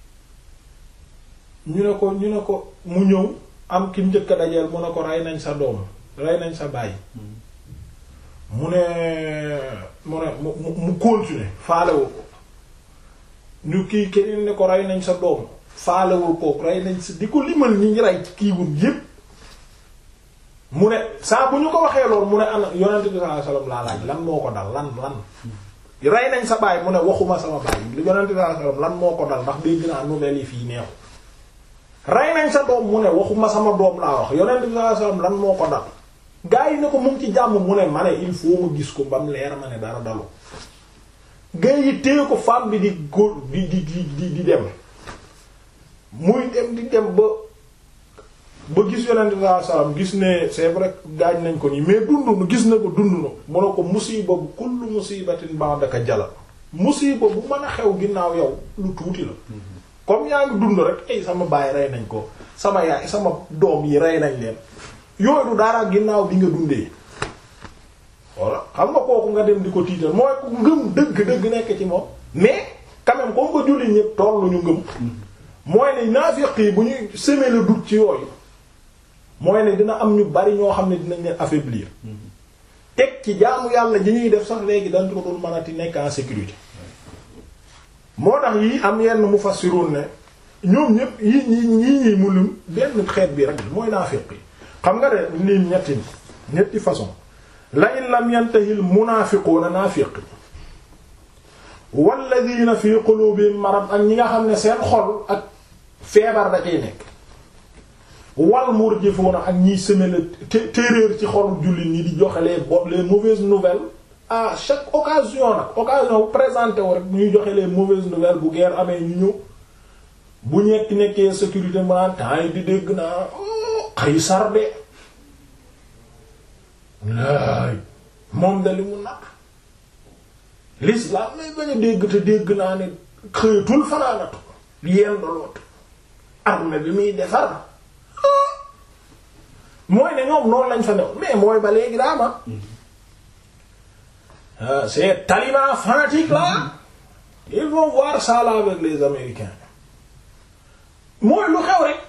ñu ne ko ñu ne ko mu ñëw am ki njëkk a dajeel mu ne ko rey nañ sa doom rey nañ sa baay mu ne mu ne mu mu continuer faalewul ko ñu kii keneen ne ko rey nañ sa doom faalewul ko rey nañ sa di ko limal ñi ngi rey kii wun yépp mu ne saa bu ñu ko waxee loolu mu ne ana yonent bi sallallahu alayhi wasallam laa laaj lan moo ko dal lan lan rey nañ sa baay mu ne waxuma sama baay yonent bi sallallahu alayhi wasallam lan moo ko dal ndax dégg naa nouvelle yi fii neexu rey nañ sa doom mu ne waxuma sama doom laa wax yonent bi sallallahu alayhi wasallam lan moo ko dal gaa yi ne ko mu ngi ci jàmm mu ne ma ne il faut ma gis ko ba mu leer ma ne dara dalu gaa yi téye ko femme bi di góor di di di di dem muy dem di dem ba ba gis yonent bi sallallahu alayhi wasallam gis ne c'est vrai gaañ nañ ko nii mais dund gis na ko dund na mu ne ko musiba bu kullu musibatin ba'daka jala musiba bu mën a xew ginnaaw yow lu tuuti la comme yaa ngi dund rek ay sama baay rey nañ ko sama yaay sama doom yi rey nañ leen yooyu du dara ginnaaw bi nga dundee voilà xam nga kooku nga dem di ko tiital mooy ku ngëm dëgg-dëgg nekk ci moom mais quand même comme ko julli ñëpp tollu ñu ngëm mooy ne naafiq yi bu ñuy semer le doute ci yooyu mooy ne dina am ñu bari ñoo xam ne dinañ leen affaiblir teg ci jaamu yàlla ji ñuy def sax léegi dañ ko dul mënati nekk en sécurité moo tax yi am yenn mufassirun ne ñoom ñëpp yi ñi ñi ñi mu lim benn xeet bi rek mooy naafiq yi xam nga de lim ñetti ñetti façon la in lam yantahil munaafiquuna naafiq walladina fi qulubihim marad ak ñi nga xam ne seen xol ak feebar da cay nekk wal murjifuuna ak ñiy semer le terreur ci xolu jullit ñi di joxe les bo les mauvaises nouvelles à chaque occasion nag occasion bu présenté wu rek ñuy joxe les mauvaises nouvelles bu guerre amee ñu ñëw bu ñekk nekkee sécurité maanaam temps yi di dégg naa Qaysar de laay moom da li mu naq l'islam lay bañ a dégg te dégg naa ne xëyatul fanaanatu yeen doloot armée bi muy defar mooy ne ñoom noonu lañ fa new mais mooy ba léegi daama c'est taliban fanatique là ils vont voir ça là avec les américains mooy lu xew rek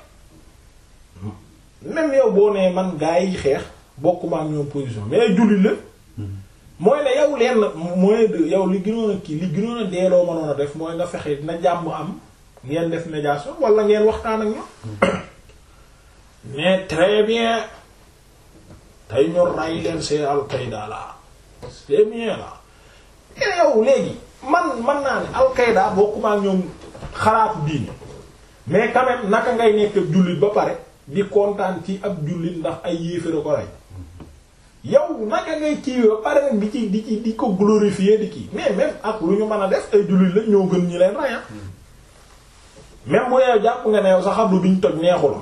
même yow boo nee man gaa yi xeex bokkuma ak ñoom position mais jullit la mooy ne yow leen mooy yow li gënoon a kii li gënoon a deeloo mënoon a def mooy nga fexe na jàmm am ngeen def médiation wala ngeen waxtaan ak ñoom mais très bien tey ñu ray leen c'est Al-Qaïda là c'est bien là mais yow léegi man man naa ne Al-Qaïda bokkuma ak ñoom xalaatu diine mais quand même naka ngay nekk ak jullit ba pare di kontaan ci ab jullit ndax ay yéeféra ko rey yow naka ngay kii ba pare nag di ci di ci di ko glorifier di kii mais même ak lu ñu mën a def ay jullit la ñoo gën ñi leen rey même bu yow jàpp nga ne yow sa xablu bi ñu toj neexul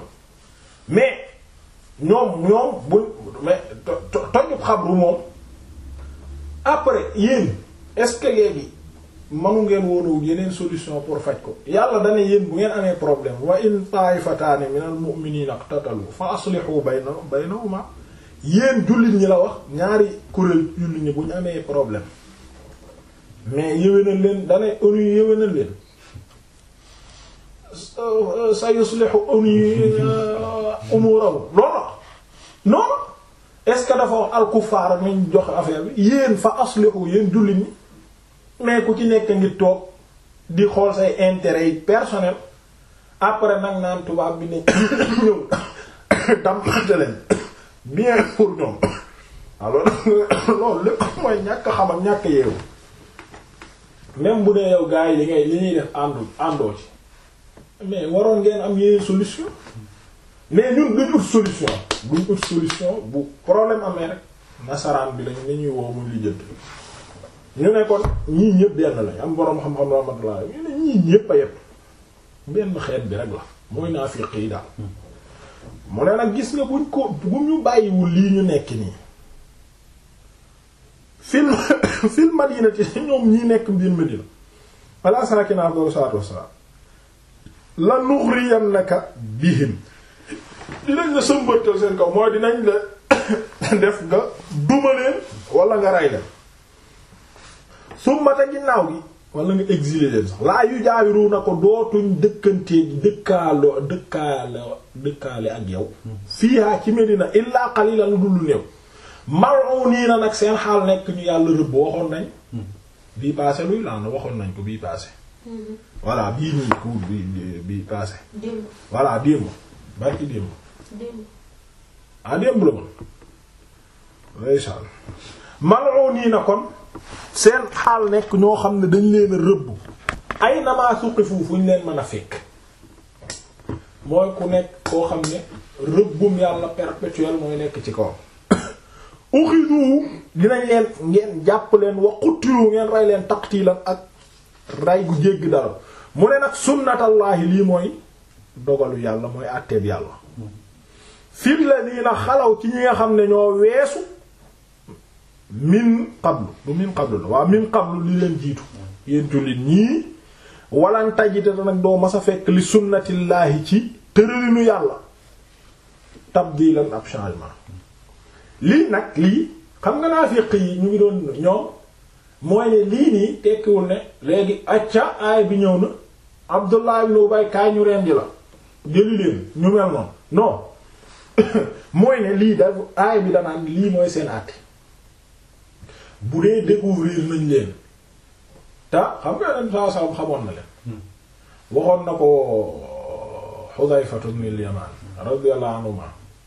mais ñoom ñoom bu mais tojub xabru moom après yéen est-ce que léegi manu ngeen woonu yeneen solution pour faj ko yàlla dana yéen bu ngeen amee problème wa in taifataani minal mu'minina iqtatalu fa aslihu bayna baynahuma yéen jullit ñi la wax ñaari kuréel jullit ñi bu ñu amee problème mais yéwénal leen dana onu yéwénal leen sa yuslihu onu umurahu loolu non est-ce que dafa wax al-kuffar nañ jox affaire bi yéen fa aslihu yéen jullit ñi mais ku ci nekk ngi toog di xool say intérêts yi personnel après nag naan tubaab bi ne ñëw dampante leen bien pour ñoom alors loolu lépp mooy ñàkk xam ak ñàkk yeewu même bu dee yow gars yi li ngay li ñuy def àndu àndoo ci mais waroon ngeen am yeneen solution mais ñun duñ ut solution duñ ut solution bu problème amee rek nasaraan bi lañ ni ñuy woo mu lijjanti ñu ne kon ñii ñëpp benn lañ am boroom xam-xam rahmatullah ñu ne ñii ñëpp a yépp benn xeet bi rek la mooy naafiq yi daal mu ne nag gis nga buñ ko bu ñu bàyyiwul lii ñu nekk nii fil fil madinati ñoom ñii nekk biir Madina ala saakina afdalu salaatu wassalaam la nuxriyannaka bihim dinañ la sëmbatal seen kaw mooy dinañ la def nga duma leen wala nga ray leen summata ginnaaw gi wala nga exiler leen sax laa yu jaawiru na ko dootuñ dëkkantee dëkkaaloo dëkkaale dëkkaale ak yow fiihaa ci Medina illaa qalilan lu dul néew mal'unina nag seen xaal nekk ñu yàlla rëbb waxoon nañ bii passé luy laan waxoon nañ ko bii passé voilà bii nii cours bi bii passé démb voilà démb barki démb démb ah démb la man ndeysaan mal'unina kon seen xaal nekk ñoo xam ne dañ leen a rëbb ay namaa suqifu fu ñu leen mën a fekk mooy ku nekk koo xam ne rëbbum yàlla perpétuel mooy nekk ci kaw uxidu dinañ leen ngeen jàpp leen wa qutilu ngeen rey leen taqtilan ak rey gu jégg dara mu ne nag sunnatallaahi lii mooy dogalu yàlla mooy àtteeb yàlla fil ladina xalaw ci ñi nga xam ne ñoo weesu min qablu du min qablu la waaw min qablu li leen jiitu yéen jullit ñii walan tajita nag doo mas a fekk li sunnatillaahi ci tëralinu yàlla tabdilan ab changement lii nag lii xam nga naafiq yi ñu ngi doon ñoom mooy ne lii nii tekkiwul ne léegi acca aay bi ñëw na Abdullah ibn Ubay kaay ñu rendi la jëli leen ñu mel noonu non mooy ne lii da aay bi danaan lii mooy seen àtte bu dee découvrir nañ leen te xam nga leen saa saa xamoon na leen waxoon na ko Hudhayfatu ibn al-Yaman radiyallahu anhuma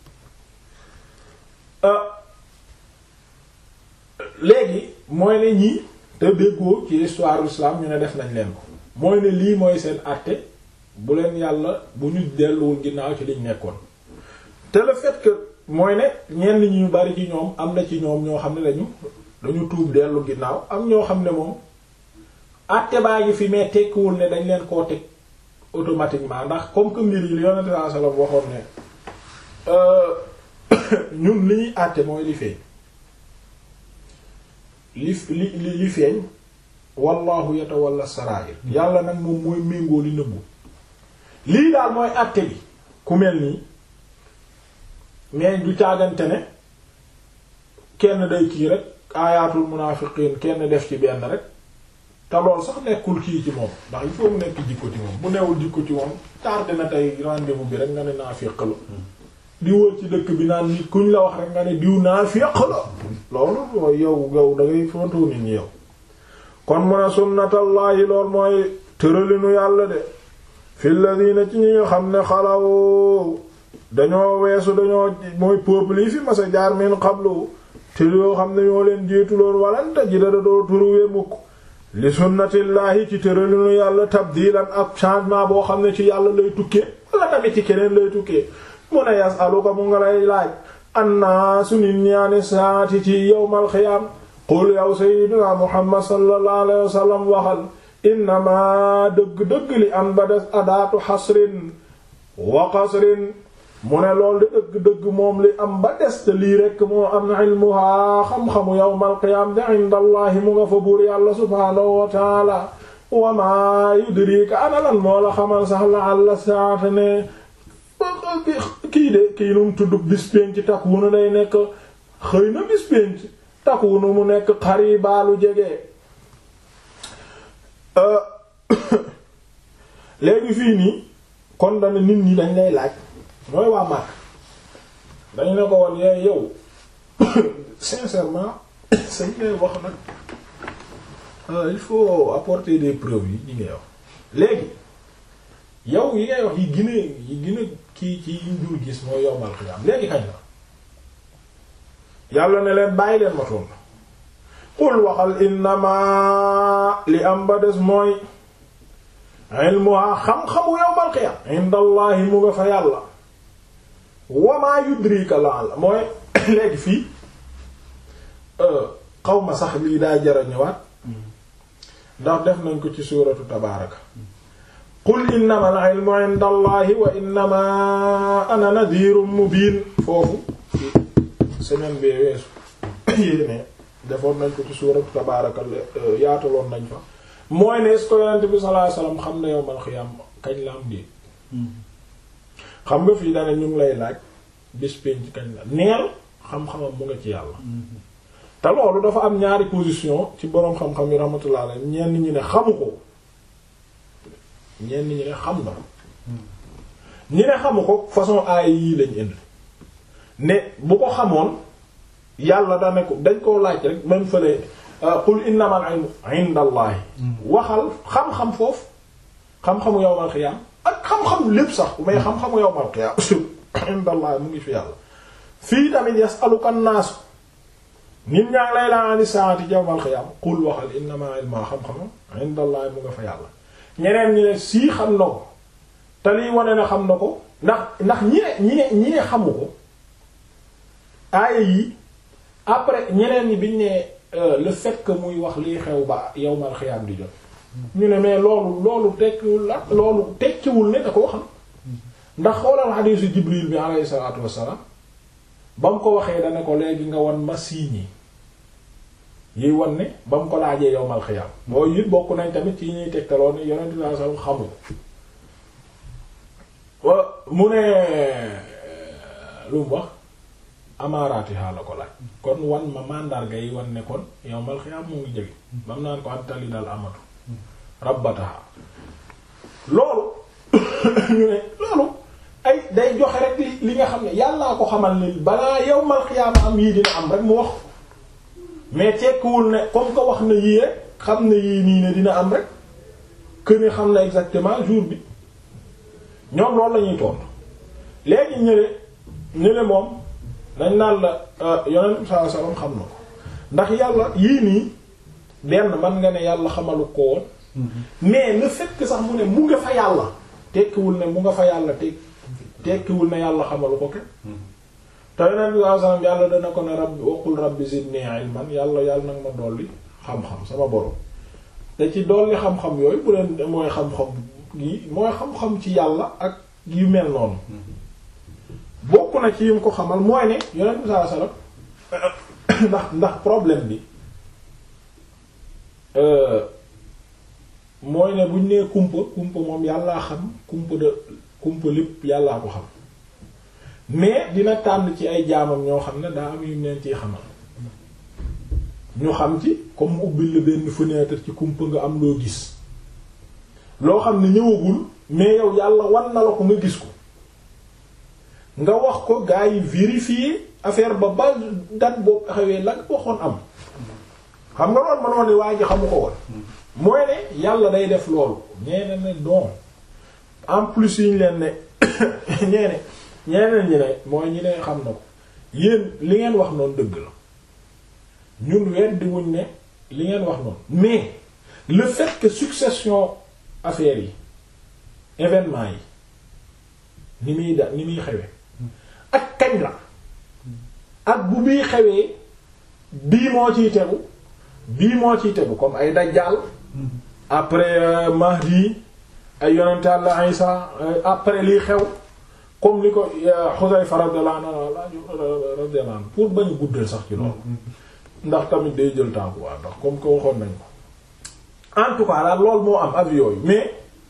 léegi mooy ne ñii te déggoo ci histoire l'islam ñu ne def nañ leen ko mooy ne lii mooy seen àtte bu leen yàlla bu ñu delluwul ginnaaw ci liñ nekkoon te le fait que mooy ne ñenn ñi ñu bari ci ñoom am na ci ñoom ñoo xam ne dañu dañu tuub dellu ginnaaw am ñoo xam ne moom àtte baa ngi fi mais tekkiwul ne dañ leen koo teg automatiquement ndax comme que mbir yi li yonente sallallahu alayhi wasallam waxoon ne ñun li ñuy àtte mooy li feeñ li li li feeñ wallahu yatawalla sarair yàlla nag moom mooy méngoo li nëbbu lii daal mooy àtte bi ku mel nii mais du caagante ne kenn day kii rek aayatul munaafiqiin kenn def ci benn rek te lool sax nekkul kii ci moom ndax il faut mu nekk jikko ci moom bu newul jikko ci moom tardé na tey rendez-vous bi rek nga ne naafiq la di wër ci dëkk bi naan nit kuñ la wax rek nga ne diw naafiq la loolu mooy yow yow da ngay fontu nit ñi yow kon mu ne sunnatallahi lool mooy tëralinu yàlla de fi ladina ci ñi nga xam ne xalaw dañoo weesu dañoo mooy peuple yi fi masa jaar min qablu te yoo xam ne ñoo leen jiitu loon walanta ji dada doo turuwee mukk li sunnatillahi ci tëralinu yàlla tabdilan ak changement boo xam ne ci yàlla lay tukkee wala tamit ci keneen lay tukkee mu ne yasaluka mu nga lay laaj annaasu nit ñaani saati ci yawmal xiyaam qul yow sayyidina muhammad sallallahu alayhi wa sallam waxal innama dëgg-dëgg li am ba des adaatu xasrin wa qasrin mu ne lool di dëgg-dëgg moom li am ba des te lii rekk moo am ilmuha xam-xamu yawmal qiyaam de inda allahi mu nga fa buur yàlla subhaanahu wa taala wa maa yudrika ana lan moo la xamal sax la àlla saata ne kii de kii num tudd bis pénc takwunu day nekk xëy na bis pénc takwunu mu nekk xaribaalu jege léegi fii nii kon dana nit ñi dañ lay laaj mooy waa Makka dañu ne ko woon yaay yow sincèrement sañ ngay wax nag il faut apporter des preuves yi ñi ngay wax léegi yow yi ngay wax yi gën a yi gën a kii ci yi njur gis mooy yowmal xiyaam léegi kañ la yàlla ne leen bàyyi leen ma toon qul waxal innama li am ba des mooy ilmuha xam-xamu yowmal xiyaam indallahi mu nga fa yàlla wamaa yudrika la la mooy léegi fii xaw ma sax lii daa jara ñëwaat ndax def nañ ko ci suuratu tabaaraka qul innama al ilmu inda allahi wa innama ana nadirun mubin foofu semaine bee weesu yéene defoon nañ ko ci suuratu tabaaraka yaataloon nañ fa mooy ne est-ce que yonent bi sallallahu alayhi wasallam xam na yowmal xiyaam kañ la am di xam nga fii dana ñu ngi lay laaj bis penc kañ la neel xam-xamam mu nga ci yàlla te loolu dafa am ñaari position ci boroom xam-xam yi rahmatullah alayhi ñenn ñi ne xamu ko ñenn ñi ne xam na ñi ne xamu ko façon aay yii lañ indi ne bu ko xamoon yàlla da ne ko dañ koo laaj rek même fële qul innamal ilmu indallahi waxal xam-xam foofu xam-xamu yawmal qiyaam ak xam-xam lépp sax mais xam-xamu yawmal qiyaam indallahi mu ngi fi yàlla fii tamit yasaluka naasu nit ñaa ngi lay laa ani saati yawmal qiyaam qul waxal innamal ilmu xam-xamam indallahi mu nga fa yàlla ñeneen ñi ne sii xam na ko te liy wane ne xam na ko ndax ndax ñi ne ñi ne ñi ne xamu ko aaya yi après ñeneen ñi biñ ne le fait que muy wax liy xew ba yawmal xiyaam di jot ñu ne mais loolu loolu tekkiwul la loolu tekkiwul ne da koo xam ndax xoolal xadiisu Jibril bi alayhi salaatu wassalaam ba mu ko waxee dana ko léegi nga wan ma siiñi yiy wan ne ba mu ko laajee yawmal xiyaam mooy it bokk nañ tamit ci ñuy tegtaloo ne yonent bi sallallahu alayhi wasallam xamul mu ne lu mu wax amaaraatiha la ko laaj kon wan ma mandarga yi wan ne kon yawmal xiyaam mu ngi jege bam naan ko antali dal amatu rabbataha loolu ñu ne loolu ay day joxe rek li li nga xam ne yàllaa ko xamal ni balaa yawmal xiyaam am yii dina am rek mu wax mais tekkiwul ne comme que wax na yii rek xam ne yii nii ne dina am rek que ne xam na exactement jour bi ñoom loolu la ñuy tontu léegi ñële ñële moom dañ naan la yonent bi sallallahu alayhi wasallam xam na ko ndax yàlla yii nii benn man nga ne yàlla xamalu ko woon mais le fait que sax mu ne mu nga fa yàlla tekkiwul ne mu nga fa yàlla te tekkiwul ne yàlla xamalu ko kenn te yonent bi sallallahu alayhi wasallam yàlla dana ko ne rabbi waqul rabbi zidni ilman yàlla yàlla nag ma dolli xam-xam sama borom te ci dolli xam-xam yooyu bu leen mooy xam-xam gi mooy xam-xam ci yàlla ak yu mel noonu bokk na ci yim ko xamal mooy ne yonent bi sallallahu alayhi wasallam ndax ndax problème bi mooy ne buñ nee kumpa kumpa moom yàllaa xam kumpa de kumpa lépp yàllaa ko xam mais dina tànn ci ay jaamam ñoo xam ne daa am yu neen ciy xamal ñu xam ci comme mu ubbil la benn fenêtre ci kumpa nga am loo gis loo xam ne ñëwagul mais yow yàlla wan na la ko nga gis ko nga wax ko gaa yi vérifier affaire ba ba date boobu taxawee la nga waxoon am xam nga loolu mënoon ni waa ji xamu ko woon mooy ne yàlla day def loolu ñeene ne don en plus yi ñu leen ne ñeene ñeneen ñi ne mooy ñi ne xam na ko yéen li ngeen wax noonu dëgg la ñun weddi wuñ ne li ngeen wax noonu mais le fait que succession affaires yi événement yi ni muy da ni muy xewee ak kañ la ak bu bii xewee bii moo ciy tegu bii moo ciy tegu comme ay dajjal après Mahdi ay yonent Yàlla Isa après liy xew comme li ko Xudayfa radiyallahu anhu radiyallahu anhu pour bañ guddal sax ci loolu ndax tamit day jël temps quoi ndax comme que waxoon nañ ko en tout cas daal loolu moo am avis yooyu mais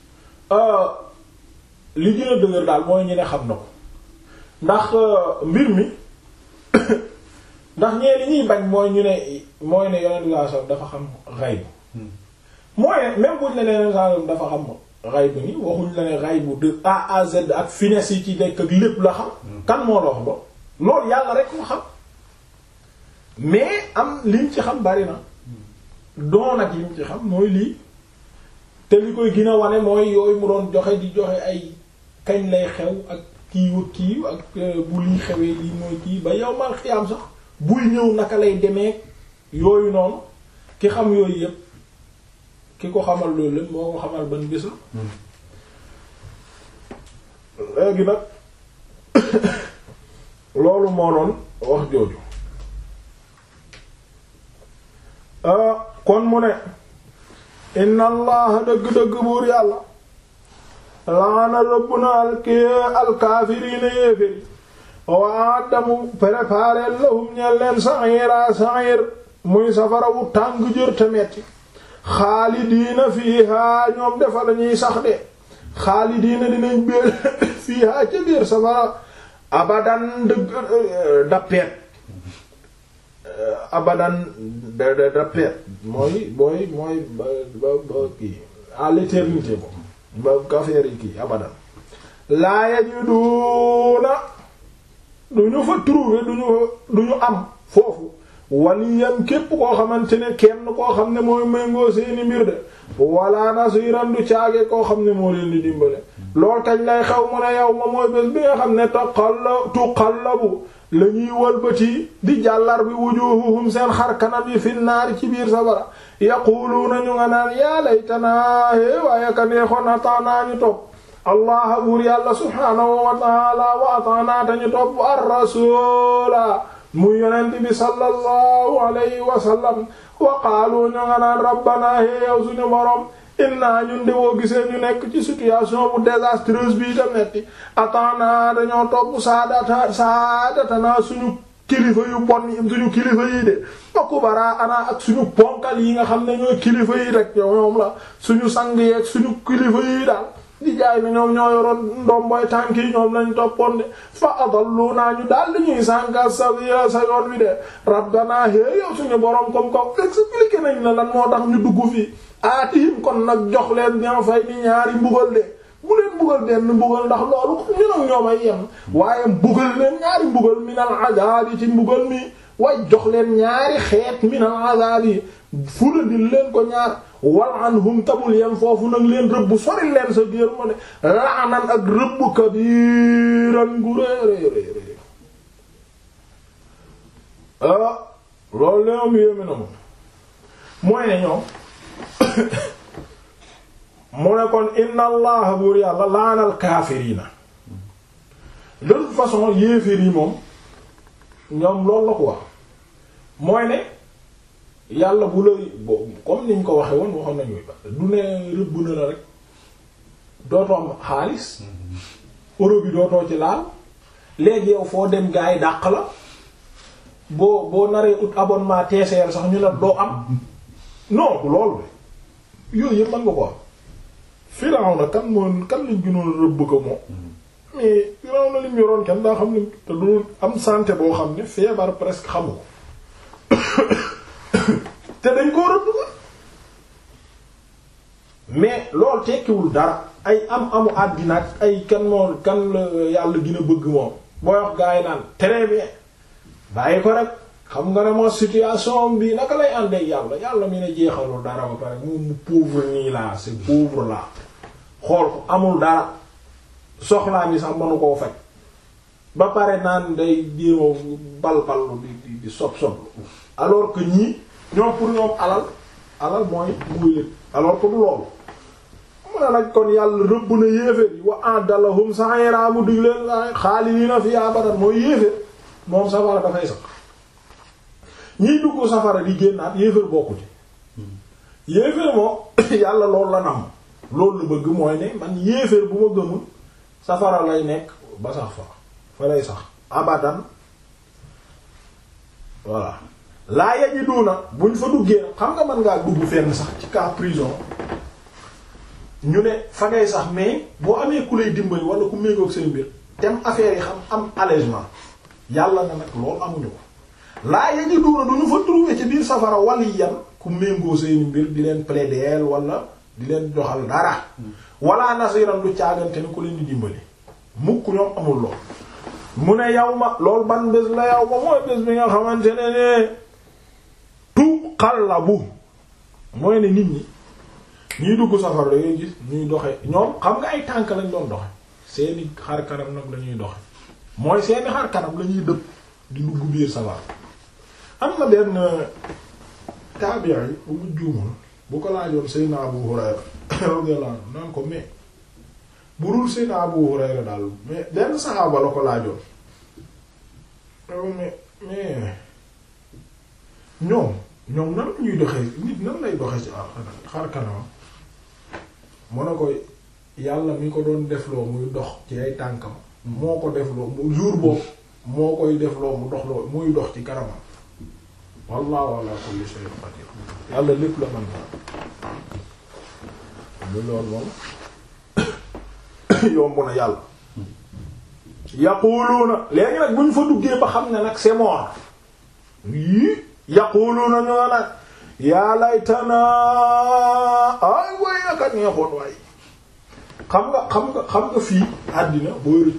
li gën a dëgër daal mooy ñu ne xam na ko ndax mbir mi ndax ñee li ñuy bañ mooy ñu ne mooy ne yonent saa sallam dafa xam xayb mooy ne même buñ la ne yonent saa sallam dafa xam xayb ni waxuñ la ne xaybu de A à Z ak finesse yi ci nekk ak lépp la xam kan moo la wax loolu loolu yàlla rek ko xam mais am liñ ci xam bari na doon ak lim ci xam mooy lii te li koy gën a wane mooy yooyu mu doon joxe di joxe ay kañ lay xew ak kiiw ak kiiw ak bu lii xewee lii mooy kii ba yow mal xiyaam sax buy ñëw naka lay demee yooyu noonu ki xam yooyu yépp ki ko xamal loolu lépp moo ko xamal ban bis la léegi nag loolu moo doon wax jooju kon mu ne inna allaha dëgg-dëgg buur yàlla laana rëbb na alki alkaafiriina yéeféri wa addamu préparé lahum ñeen leen sa'ira sa'ir muy safara wu tàng jër te metti xaalidiina fiiha ñoom defa lañuy sax de xaalidiina dinañ biir fiiha ca biir safara abadan dëgg dappeet abadan da da dappeet mooy mooy mooy ba ba ba kii à l'éternité moom ba kafeer yi kii abadan laa yajiduuna du ñu fa trouver du ñu du ñu am foofu waliyan képp koo xamante ne kenn koo xam ne mooy méngoo seeni mbir de wala nasiran du caage koo xam ne moo leen di dimbale lool kañ lay xew mu ne yow ma mooy bés bi nga xam ne tuqalla tuqallabu la ñuy wëlbati di jàllar bi wujuhuhum seen xar kanam yi fi naari ci biir safara yaquluuna ñu nga naan yaa laytanaa é waaye ka neexoon ataanaa ñu topp allah buur yàlla subhaanahu wa taala wa ataanaa tañu topp ar rasula muy yonent bi sallallahu alayhi wa sallam wa qaalu ñu nga naan rabbana hé yow suñu borom inna ñun de woo gisee ñu nekk ci situation bu désastreuse bii ta metti ataana dañoo topp saadata saadatana suñu kilifa yu bon yi suñu kilifa yi de akubara ana ak suñu ponkal yi nga xam ne ñooy kilifa yi rek ñoom la suñu sang yeeg suñu kilifa yi daal di jaay ne ñoom ñoo yoroon ndomboy tànk yi ñoom lañ toppoon de fa adalluna ñu daal di ñuy sànka sa sa yoon wi de rabbana hé yow suñu borom comme ko expliqué nañ la lan moo tax ñu dugg fii aatihim kon nag jox leen ñoo fay ni ñaari mbugal de bu leen mbugal benn mbugal ndax loolu ñu nag ñoom ay yem waaye mbugal leen ñaari mbugal minal azaabi ci mbugal mi way jox leen ñaari xeet minal azaabi fulandil leen ko ñaar wal anhum tabul yem foofu nag leen rëbb sori leen sa biir ma ne laanan ak rëbb kabiran gu réeréeréeré ah loolu leom yéeme na moom mooy ne ñoom mu ne kon inna allaha buur yàlla laanal kaafiriina de toute façon yéeféer yi moom ñoom loolu la ko wax mooy ne yàlla bu lay comme niñ ko waxe woon waxoon nañu du ne rëbb na la rek dootoo am xaalis euro bi dootoo ci laal léegi yow foo dem gaa yi dàq la boo boo naree ut abonnement TCL sax ñu ne doo am non loolu yooyu yëpp mën nga ko am Firawna kan moo kan lañ gënoon rëbb ko moom mais Firawna lim yoroon kenn daa xam ne te du am santé boo xam ne feebar presque xamu ko te dañ koo rëbb ko mais loolu tekkiwul dara ay am amu àddina ak ay kan moo kan la yàlla gën a bëgg moom booy wax gaa yi naan très bien bàyyi ko rek xam nga ne moo situation bi naka lay àndee yàlla yàlla mi ne jeexalul dara ba pare mu mu pauvre nii laa c'est pauvre là xool ko amul dara soxlaa mi sax mënu koo faj ba pare naan day jéema bal ballu di di di sob sob alors que ñii ñoom pour ñoom alal alal mooy muy lépp alors que du loolu mu ne nag kon yàlla rëbb na yéeféer yi wa adalahum sa'ira mu dig leen xaalidina fi abadan mooy yéeféer moom safara dafay sax ñiy dugg safara di génnaat yéeféer bokku ci yéeféer moom yàlla loolu la nam loolu la bëgg mooy ne man yéeféer bu ma gëmul safara lay nekk ba sax fa fa lay sax abadan voilà laa yajiduna buñ fa duggee xam nga mën ngaa dugg fenn sax ci cas prison ñu ne fa ngay sax mais boo amee ku lay dimbali wala ku méngoog seen mbir tem affaire yi xam am allègement yàlla na nag loolu amuñu ko laa yajiduna duñu fa trouver ci biir safara waliyan ku méngoo seen mbir di leen plaider wala di leen joxal dara wala nasiran du caagante ni ku leen di dimbali mukk ñoom amul lool mu ne yow ma loolu ban bés la yow ma mooy bés bi nga xamante ne ne tu xallabu mooy ne nit ñi ñuy dugg safara da ngay gis ñuy doxe ñoom xam nga ay tànk lañ doon doxe seeni xar kanam nag la ñuy doxe mooy seeni xar kanam la ñuy dëpp di dugg biir safara am na benn taabi'i yi bu mu juumul bu ko laajoon Seydina Abu Hurayra radiyallahu anhu naan ko mais bu dul Seydina Abu Hurayra daal mais benn saxaaba la ko laajoon mais mais ñoom ñoom nan la ñuy doxee nit nan lay doxee ci xar kanamam mu ne ko yàlla mi ko doon defloo muy dox ci ay tànkam moo ko defloo mu jour boobu moo koy defloo mu doxloo muy dox ci kanamam wallahu ala kulli shay'in qadir yàlla lépp la mën naa lu loolu moom yomb na yàlla yaquluuna léegi nag bu ñu fa duggee ba xam ne nag c'est mort yii yaquluuna ñoo nag yaa laytana ay way aka neexoon waay xam nga xam nga xam nga fii àddina booy rëccu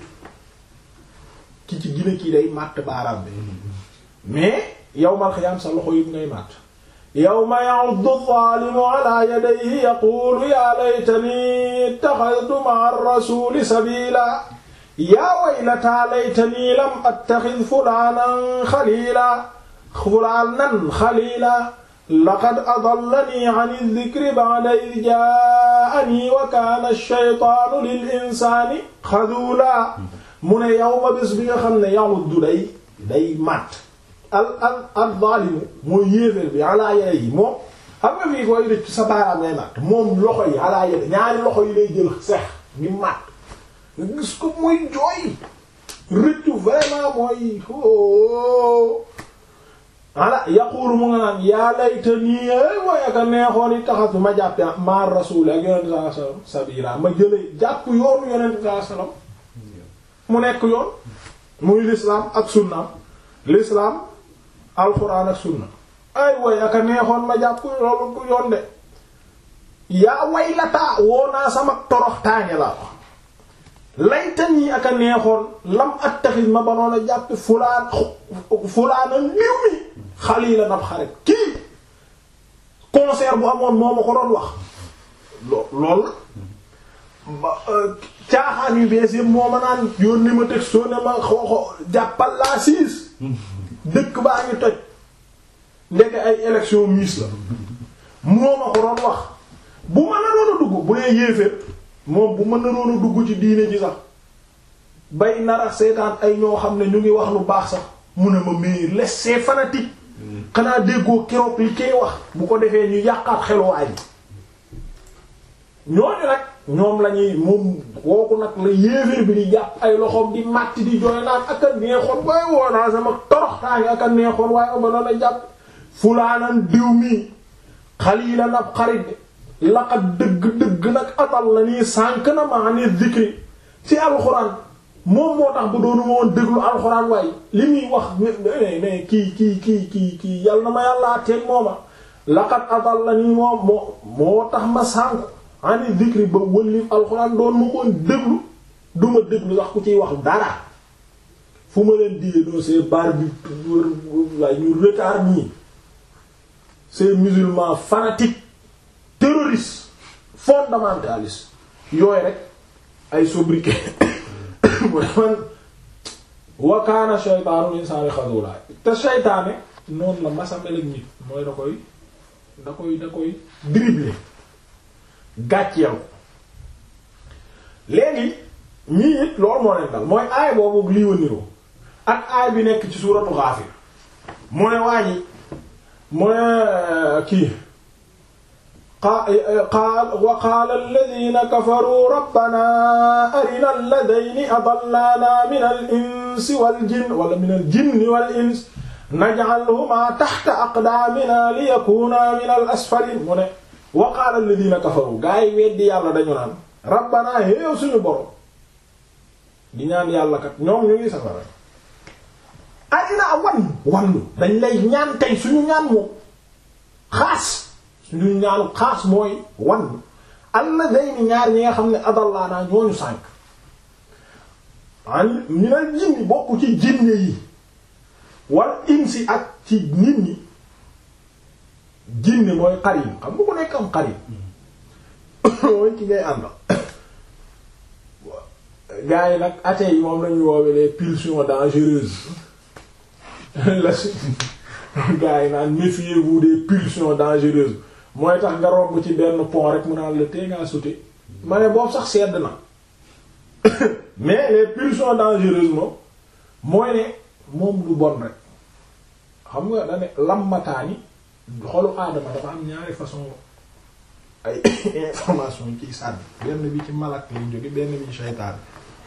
ki ci gine kii day màtt baaraam bi mais yawmal xiyaam sa loxo yëpp ngay màtt yawma ya'uddu adh-dhalimu ala yadayhi yaqulu ya laytani ittakhadhtu ma'a ar-rasuli sabila ya waylata laytani lam attakhidh fulanan khalila fulanan khalila laqad adallani 'an adh-dhikri ba'da idh ja'ani wa kana ash-shaytanu lil-insani khadhula mu ne yawma bés bi nga xam ne ya'uddu day day màtt al al al zalimu mooy yéeféer bi alaa yére yi moom xam nga fii koy rëcc sa baaraam ngay màtt moom loxo yi alaa yére ñaari loxo yi lay jël sex ngi màtt nga gis ko muy jooy rëccu vraiment mooy o ala yaqulu mu nga naan yaa laytanii way aka neexoon yi taxatu ma jàppe maar rasul ak yonente sallallahu alayhi wasallam sabila ma jële jàpp yoonu yonente sallallahu alayhi wasallam mu nekk yoon muy l'islam ak sunnaam l'islam alxuraan ak sunna ay way aka neexoon ma jàpp loolu du yoon de yaa way lataa woo naa sama torox taañe la laytan yi aka neexoon lam attaxis ma banoon a jàpp fulaan fulaana niw mi xaliila nab xarit kii concert bu amoon moo ma ko doon wax lo lool ba caaxaan yu bees yëpp moo ma naan yónni ma teg soo ne ma xooxo jàppal laa siis dëkk baa ngi toj ndeke ay élection miss la moo ma ko doon wax bu mën na doon a dugg bu dee yéeféer moom bu mën na doon a dugg ci diine ji sax bay nara seetaan ay ñoo xam ne ñu ngi wax lu baax sax mu ne ma mais laissez fanatique xanaa déggoo keroog li koy wax bu ko defee ñu yàqaat xeluwaay bi ñooñu nag ñoom lañuy moom kooku nag la yéeféer bi di jàpp ay loxoom di màtti di jooy naan ak a neexoon waaye woo naa sama torox taangi ak a neexoon waaye ama noon a jàpp fulaanan diw mi xalilan ab xarit laqat dëgg-dëgg nag atal la nii sànk na maa ni zikri ci alxuraan moom moo tax ba doonu ma woon déglu alxuraan waaye li muy wax mais kii kii kii kii kii yal na ma yàllaa teen mooma laqat atal la nii moom moo moo tax ma sànk ani zikri ba wëllif alxuraan doon ma koon déglu du ma déglu sax ku ciy wax dara fu ma leen digee doo c'est barbi waaye ñu retard ñii ces musulmans fanatiques terroristes fondamentalistes yooyu rek ay sobriquet mu ne man wa kaana shaytaanu insaani xadula te shaytaane noonu la masamel ak nit mooy da koy da koy da koy dribbler gàcceel ko léegi ñii it loolu moo leen dal mooy aay boobu lii waniroo ak aay bi nekk ci suuratu Gaafir mu ne waa ji mu ne kii qaal wa qaala alladina kafaruu rabbana arina alladayni adallana min al insi wal jinn wala min al jinni wal ins naj'alhuma taxta aqdaamina liyakuna min al asfalin mu ne wa qaala alladina kafaru gaa yi weddi yàlla dañu naan rabbana héew suñu borom di ñaan yàlla kat ñoom ñu ngi safara arina wan wannu dañ lay ñaan tey suñu ñaan moom xaas suñu ñaanu xaas mooy wan alladayni ñaar ñi nga xam ne adallaanaa ñooñu sànk an minal jinni bokk ci jinne yi wal insi ak ci nit ñi jinne mooy xarin xam nga ko nekk am xarin mooy ci ngay àndal gars yi nag athées yi moom lañuy woowe les pulsions dangereuses la gars yi naan méfiez-vous des pulsions dangereuses mooy tax nga romb ci benn pont rek mu naan la tee ngaa sauter ma ne boobu sax sedd na mais les pulsions dangereuses moom mooy ne moom lu bon rek xam nga da ne lammataani xolu aadama dafa am ñaari façon ay information ciy sànni benn bi ci malak lañ jóge benn bi ci seytaane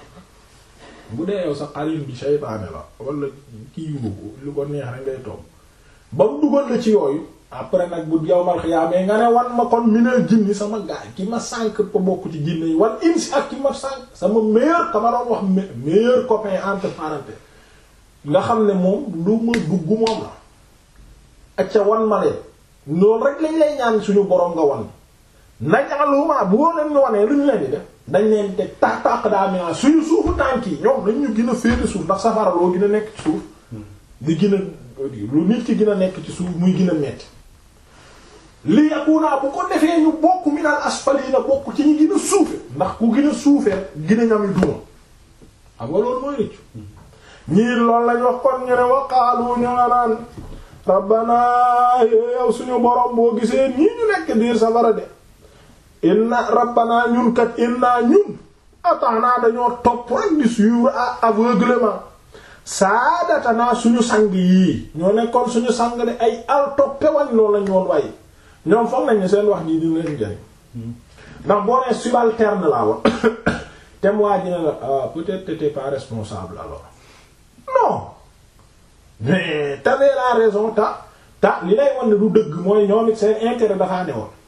bu dee yow sa xarin bi seytaane la wala kii yu lu ko neex rek ngay toog ba mu dugal la ci yooyu après nag bu yow mal xiyaamee nga ne wan ma kon minal jinni sama gaay ki ma sànk ko bokk ci jinne yi wan insi ak ki ma sànk sama meilleur ka ma doon wax meilleur copain entre parenthèses nga xam ne moom lu ma dugg moom la ak ca wan ma leen loolu rek lañ lay ñaan suñu borom nga wan nañaluma bu woo leen ñu wanee lu ñu leen di def dañ leen teg tax taq daa mina suñu suufu tànk yi ñoom dañ ñu gën a féete suuf ndax safara loo gën a nekk ci suuf di gën a lu nit ki gën a nekk ci suuf muy gën a metti li yakuna bu ko defee ñu bokk minal asfalina bokk ci ñu gën a suufe ndax ku gën a suufee gën a ñami duma xam nga loolu mooy rëccu ñii loolu lañ wax kon ñu ne waqaalu ñu nga naan rabbana yow suñu borom boo gisee ñii ñu nekk biir safara de inna rabbana ñun kat inna ñun ataana dañoo topp rek di suivre aveuglement saadatana suñu sang yii ñoo nekkoon suñu sang de ay al toppe wañ loolu lañ woon waaye ñoom foog nañ ne seen wax jii dina leen jëriñ ndax boo nee subalterne laa wax tem waa ji ne la peut-être t'étais pas responsable alors non mais t'avais la raison ta ta li lay wan ne du dëgg mooy ñoom it seen intérêt dafaa ne woon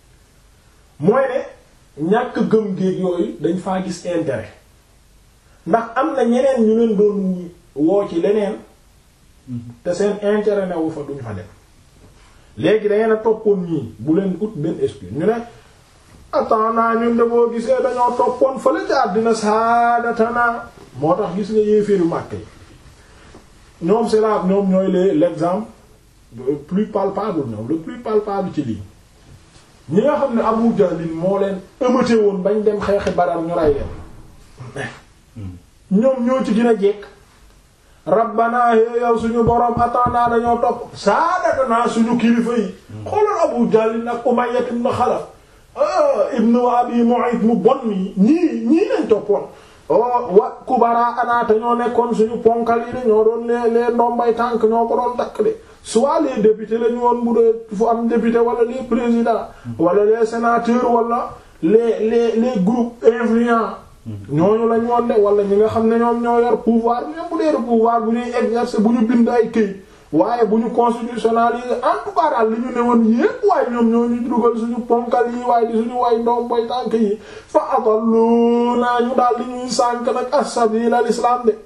mooy ne ñàkk gëm géeg yooyu dañ faa gis intérêt ndax am na ñeneen ñu leen doon woo ci leneen te seen intérêt newu fa duñ fa dem léegi dangeen a toppoon ñii bu leen ut benn excuse ñu ne attends naa ñun de boo gisee dañoo toppoon fële ca àddina saadatana moo tax gis nga yéeféeru màkk yi ñoom c'est là ñoom ñooy le l'exemple le plus palpable ñoom le plus palpable ci lii ñi nga xam ne Abu Jahl moo leen ëmmate woon bañ dem xeexi Badar ñu rey leen ñoom ñoo ci gën a jekk rabbana yow suñu borom atana dañoo topp saadatana suñu kilifa yi xoolal Abu Jahl nag Umayya ibn Khalaf ibnu Abi Mu'ayt mu bon mi ñii ñii lañ toppoon wa kubara anaata ñoo nekkoon suñu ponkal yi de ñoo doon les les ndombay tànk ñoo ko doon takk de soit les députés lañu woon bu dee fu am député wala les présidents wala les sénateurs wala les les les groupes influents ñooñu lañ woon de wala ñi nga xam ne ñoom ñoo yor pouvoir même bu dee pouvoir bu ñuy exercer bu ñu bind ay këy waaye bu ñu constitutionnaliser en tout cas daal li ñu ne woon yépp waaye ñoom ñoo ñu dugal suñu ponkal yi waaye di suñu way ndoom boy tànk yi fa adallu naa ñu daal di ñuy sànk nag as-sabil al-islam de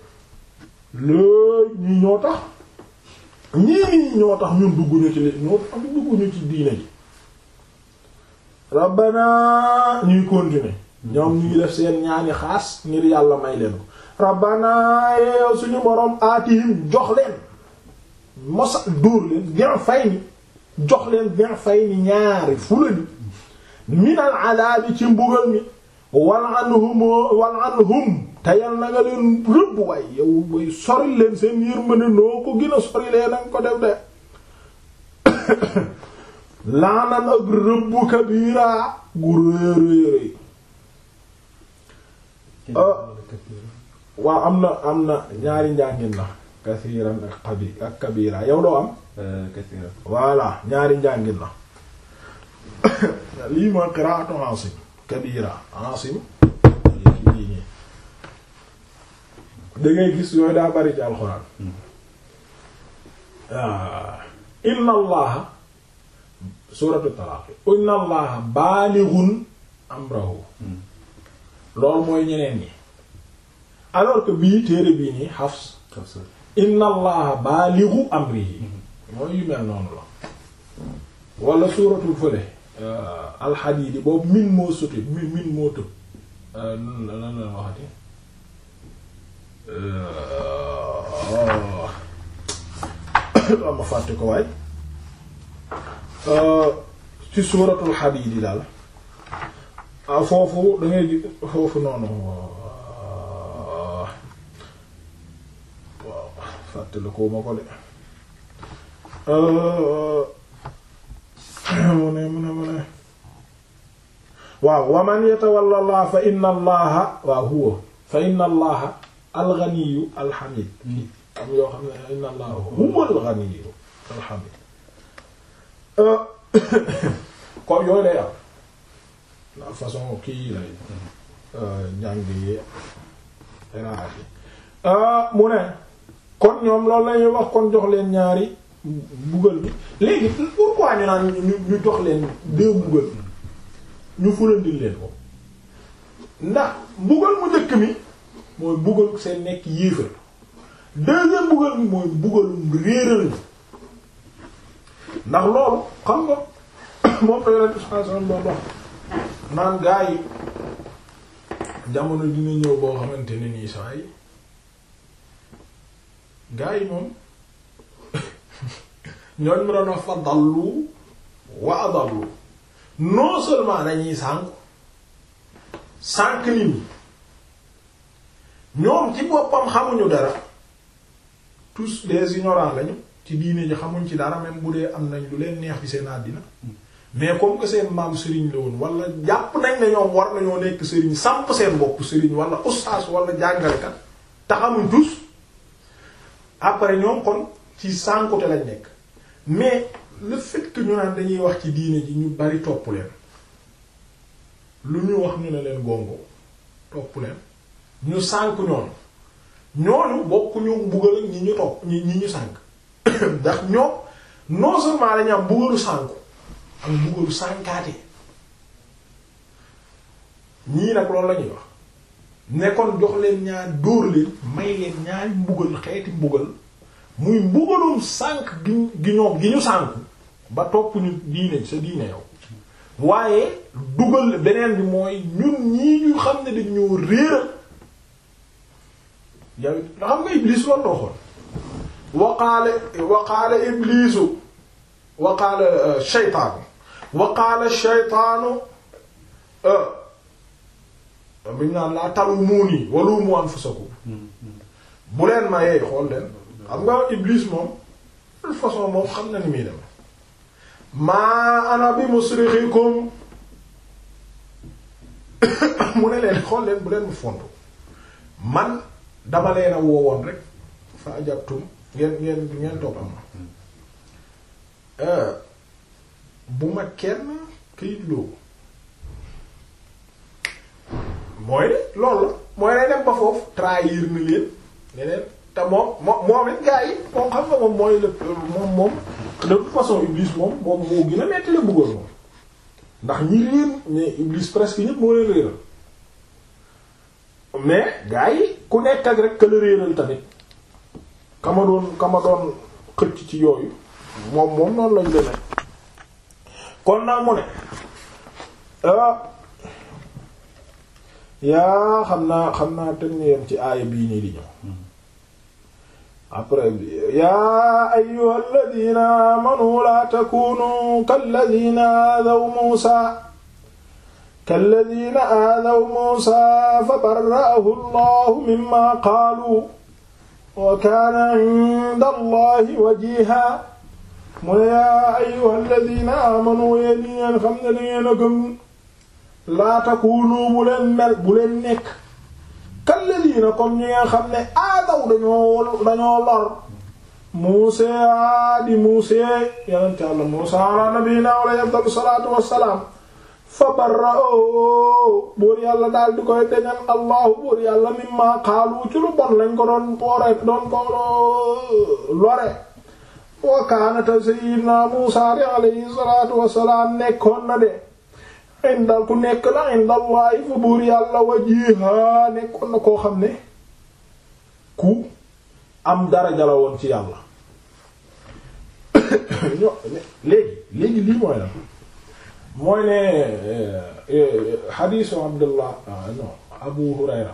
looy ñii ñoo tax ñii ñoo tax ñun dugguñu ci li ñoo tax ñu dugguñu ci diine ji rabbana ñuy continuer ñoom ñu ngi def seen ñaani xaas ngir yàlla may leen ko rabbana yow suñu borom aatihim jox leen mosa dóor leen bien fay ni jox leen bien fay ni ñaari fulani minal adaabi ci mbugal mi wal anhum wal anhum te yal na nga leen rëbb way yow way sori leen seen yërmande noo ko gën a sori leen nanga ko def de laanan ak rëbb kabira gu réeréeréy waaw am na am na ñaari njàngin la kasiiran ak xabi ak kabira yow doo am kasiiran voilà ñaari njàngin la lii mooy qiraatu Asim kabira Asim lii nii da ngay gis yooyu daa bari ci alxuraan inna allaha suuratu talaaq inna allaha baalighun amrahu loolu mooy ñeneen ñi alors que bii téere bii nii Hafs inna allaha baalighu amrihi mooy yu mel noonu la wala suuratul fële alxadiidi boobu min moo suti min min moo tëb lan lan la waxati am ma fàtte ko waay ci suuratul xadiidi daal foofu da ngay gi foofu noonu waaw fàtte la ko ma ko de mu ne mu ne mu ne waaw wa man yatawalla allah fa inna allaha waaw huwa fa inna allaha alganiyu alhamid am yoo xam ne inna allaha huwa alganiyu alhamid kon yooyu lay am la façon kii lay njàng yi raat yi mu ne kon ñoom loolu lañuy wax kon jox leen ñaari mbugal bi léegi pourquoi ñu naan ñu ñu jox leen deux mbugal ñu fulandil leen ko ndax mbugal mu njëkk mi mooy mbugal seen nekk yéefar deuxième mbugal mi mooy mbugalum réeral ni ndax loolu xam nga moom la yonent sallallahu alayhi wasallam doon wax naan gaa yi jamono dina ñëw boo xamante ne nii saa yi gaa yi moom ñooñ mu doon wax fa dallu wa adallu non seulement dañuy sànk sànk nit ñi ñoom ci boppam xamuñu dara tous des ignorants lañu ci diine ji xamuñ ci dara même bu dee am nañ lu leen neex ci seen àddina mais comme que seen maam sëriñ la woon wala jàpp nañ ne ñoom war nañoo nekk sëriñ samp seen bopp sëriñ wala ustaas wala jàngalekat te xamuñ tous après ñoom kon ci sànkute lañ nekk mais le fait que ñu naan dañuy wax ci diine ji ñu bari topp leen lu ñu wax ñu ne leen gongo topp leen ñu sànk ñoonu ñooñu bokkuñu mbugal ak ñi ñu topp ñi ñi ñu sànk ndax ñoom non seulement dañu am mbugalu sànku ak mbugalu sànkaate ñii nag loolu la ñuy wax nekkoon jox leen ñaar dóor leen may leen ñaari mbugal xeeti mbugal muy mbugalum sànk gi gi ñoom gi ñu sànku ba topp ñu diine sa diine yow waaye dugal beneen bi mooy ñun ñii ñu xam ne dañoo réeral yow xam nga Iblis loolu loo xool waqaale waqaale Iblisu waqaale shaytaanu waqaale shaytaanu biñ naan laa talumuuni walumu anfusakum bu leen ma yeey xool leen xam nga Iblis moom de façon moom xam na ni muy dem maa ana bi musrixikum mu ne leen xool leen bu leen mu fontu man dama leen a woowoon rek fa ajabtum ngeen ngeen ngeen topp ma bu ma kenn këyit loo mooy de loolu la mooy day dem ba foofu trahir na leen ne leen te moom moom moom it gaa yi moom xam nga moom mooy le moom moom de toute façon Iblis moom moom moo gën a metti la bëggoon moom ndax ñi réer mais Iblis presque ñëpp moo leen réeral mais gaa yi ku nekk ak rek ka la réeral tamit kama doon kama doon xëcc ci yooyu moom moom noonu lañ demee kon naa mu ne yaa xam naa xam naa teg ñu yem ci aaya bii nii di ñëw après yaa ayyuha alladina amanu la takunu kalladina aadaw muusa kalladina aadaw muusa fa barra'ahu allahu mimma qaalu wa kaana inda allahi wajiha mu ne yaa ayyuha alladina amanu yéen ñi ngeen xam ne dangeen a gëm laa takunu bu leen mel bu leen nekk kalladina comme ñi nga xam ne aadaw dañoo dañoo lor Muusaa di Muusaa yonent Yàlla Muusaa ala nabiyina alayhi afdalu salaatu wassalaam fa barra'u buur yàlla daal di koy deñal allahu buur yàlla mimma xaalu ci lu bon lañ ko doon boore doon ko lore wa kaanata sayyidina Muusaa di alayhi salaatu wassalaam nekkoon na de indal ku nekk la indallahi fa buur yàlla wajiha nekkoon na koo xam ne ku am daraja la woon ci yàlla ño léegi léegi lii mooy la mooy ne xadiisu Abdullah non Abu Hurayra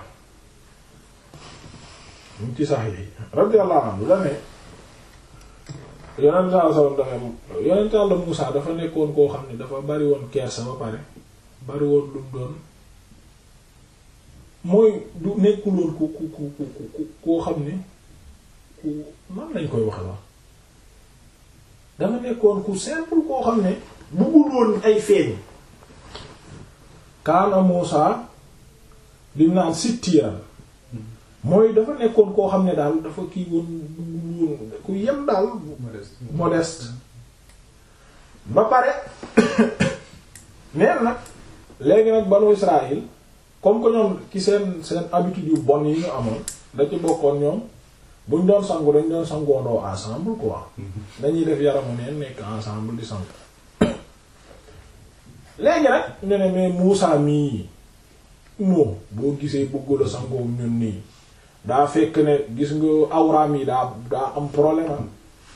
mu ci sax yi radiyallahu anhu la ne yonent saa sallam dafa yonent Yàlla Muusaa dafa nekkoon koo xam ne dafa bari woon kersa ba pare bari woon lu mu doon mooy du nekkuloon ku ku ku ku koo xam ne ku man lañ koy waxe wax dafa nekkoon ku simple koo xam ne buggul woon ay feeñ kaana Muusaa lim naan sittiran mooy dafa nekkoon koo xam ne daal dafa kii woon buggul woon ku yem daal modeste ba pare neen nag léegi nag banu Israël comme que ñoom ci seen seen habitude yu bon yi ñu amoon da ci bokkoon ñoom buñ doon sangu dañ doon sangoondoo ensemble quoi dañuy def yaramu neen nekk ensemble di sangu léegi nag ñu ne mais Muusaa mii moom boo gisee bëggula sangoom ñun nii daa fekk ne gis nga awraam yi daa daa am problème am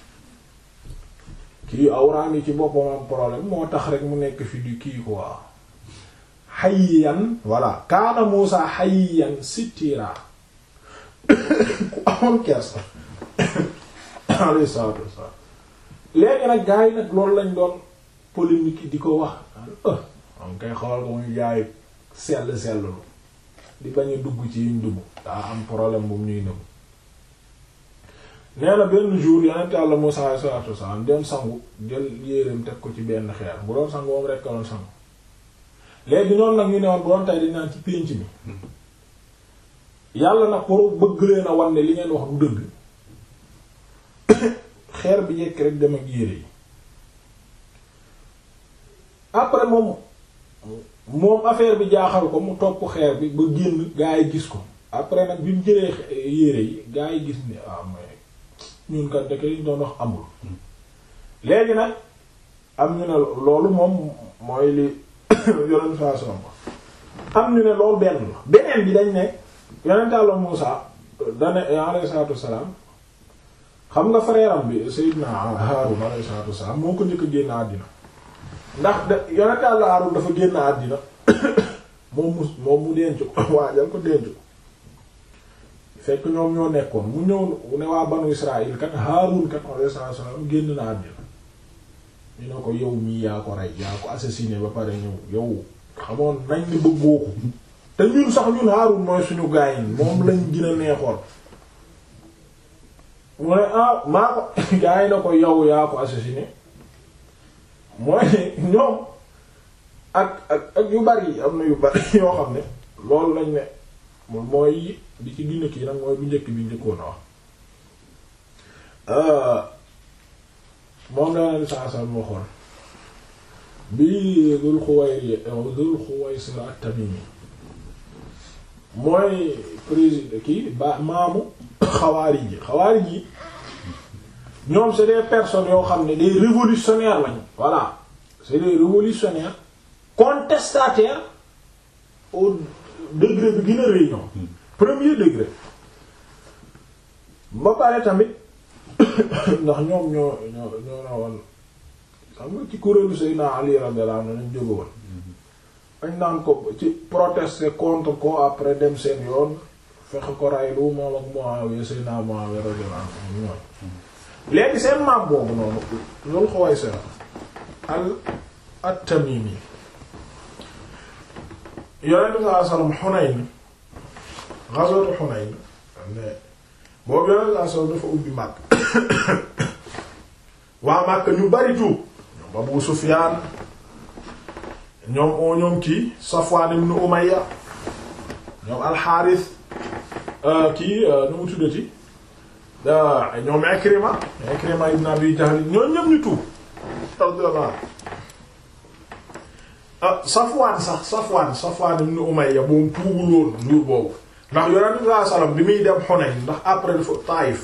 kii awraam yi ci boppam am problème moo tax rek mu nekk fi di kii quoi hayyan voilà kaana Muusaa hayyan sitira ku amoon kersa alayhi salaatu wassalaam léegi nag gars yi nag loolu lañ doon polémique di ko wax am kay xawal ko muy jaay sell selllu di bañ a dugg ci yiñ dugg daa am problème bu ñuy nëbb nee na benn jour yonent Yàlla Muusaa alayhi salaatu wassalaam dem sangu jël yéreem teg ko ci benn xeer bu doon sangu moom rekk doon sangu léegi ñoom nag ñu ne woon bu doon tey dañ naan ci pénc mi yàlla nag pour bëgg leen a wan ne li ngeen wax du dëgg xeer bi yekk rek dem ak yére yi après moom moom affaire bi jaaxal ko mu topp xeer bi ba génn gaa yi gis ko après nag bi mu jëlee yére yi gaa yi gis ni ah mais ñun kat dëkk yi doon wax amul léegi nag am ñu ne loolu moom mooy li yonent saa son am ñu ne loolu benn la beneen bi dañ ne yonent Yàlla Muusaa dane alayhi salaatu wassalaam xam nga frère am bi Seydina Haarun alayhi salaatu wassalaam moo ko njëkk a génn àddina ndax da yonent Yàlla Haarun dafa génn àddina moom mu moom mu denc ko waajal ko denc ko fekk ñoom ñoo nekkoon mu ñëw ne waa banu Israël kat Haarun kat alayhi salaatu wassalaam génn na àddina ñu ne ko yow mii yaa ko rey yaa ko assassiné ba pare ñëw yow xamoon nañ ni bëggoo ko te ñun sax ñun Haarun mooy suñu gaay yi moom lañ gën a neexoon mu ne ah maa ko gaay na ko yow yaa ko assassiné mooy ñoom ak ak ak yu bari am na yu bari yoo xam ne loolu lañ ne mooy di ci gën a kii nag mooy bu njëkk bi njëkkoon a wax moom la leen saa saa waxoon bi Dul Xuwayri Dul Xuwaysira at-Tamimi mooy président kii ba maamu xawaari ji xawaari ji ñoom c'est des personnes yoo xam ne des révolutionnaires lañu voilà c'est des révolutionnaires contestataires au degré bi gën a rëy ñoom premier degré ba pare tamit ndax ñoom ñoo ñoo ñoo na woon xam nga ci kuréelu Seydina Ali radiyallahu anhu lañ jóge woon dañ naan ko ci protester contre ko après dem seen yoon fexe ko raylu moom ak Muawiya Seydina Muawiya radiyallahu anhu ñoom léegi seen maam boobu noonu loolu xaway sera al at-Tamimi yonent bi sallallahu alayhi wasallam Hunayn ghazwat Hunayn mais boobu yonent bi sallallahu alayhi wasallam dafa ubbi Makka waa Makka ñu bari tuub ñoom Abu Sufyaan ñoom oo ñoom kii Safwaan ibn Umayya ñoom Al-Haaris kii nu mu tuddati ah ñoom Ikrima Ikrima ibn Abi Jahl ñoo ñëpp ñu tuub radiyallahu ah Safwaan sax Safwaan Safwaan ibn Umayya moom tuubul woon jour boobu ndax Yonent bi sallallahu alayhi wasallam bi muy dem Hunayn ndax après dafa Taïf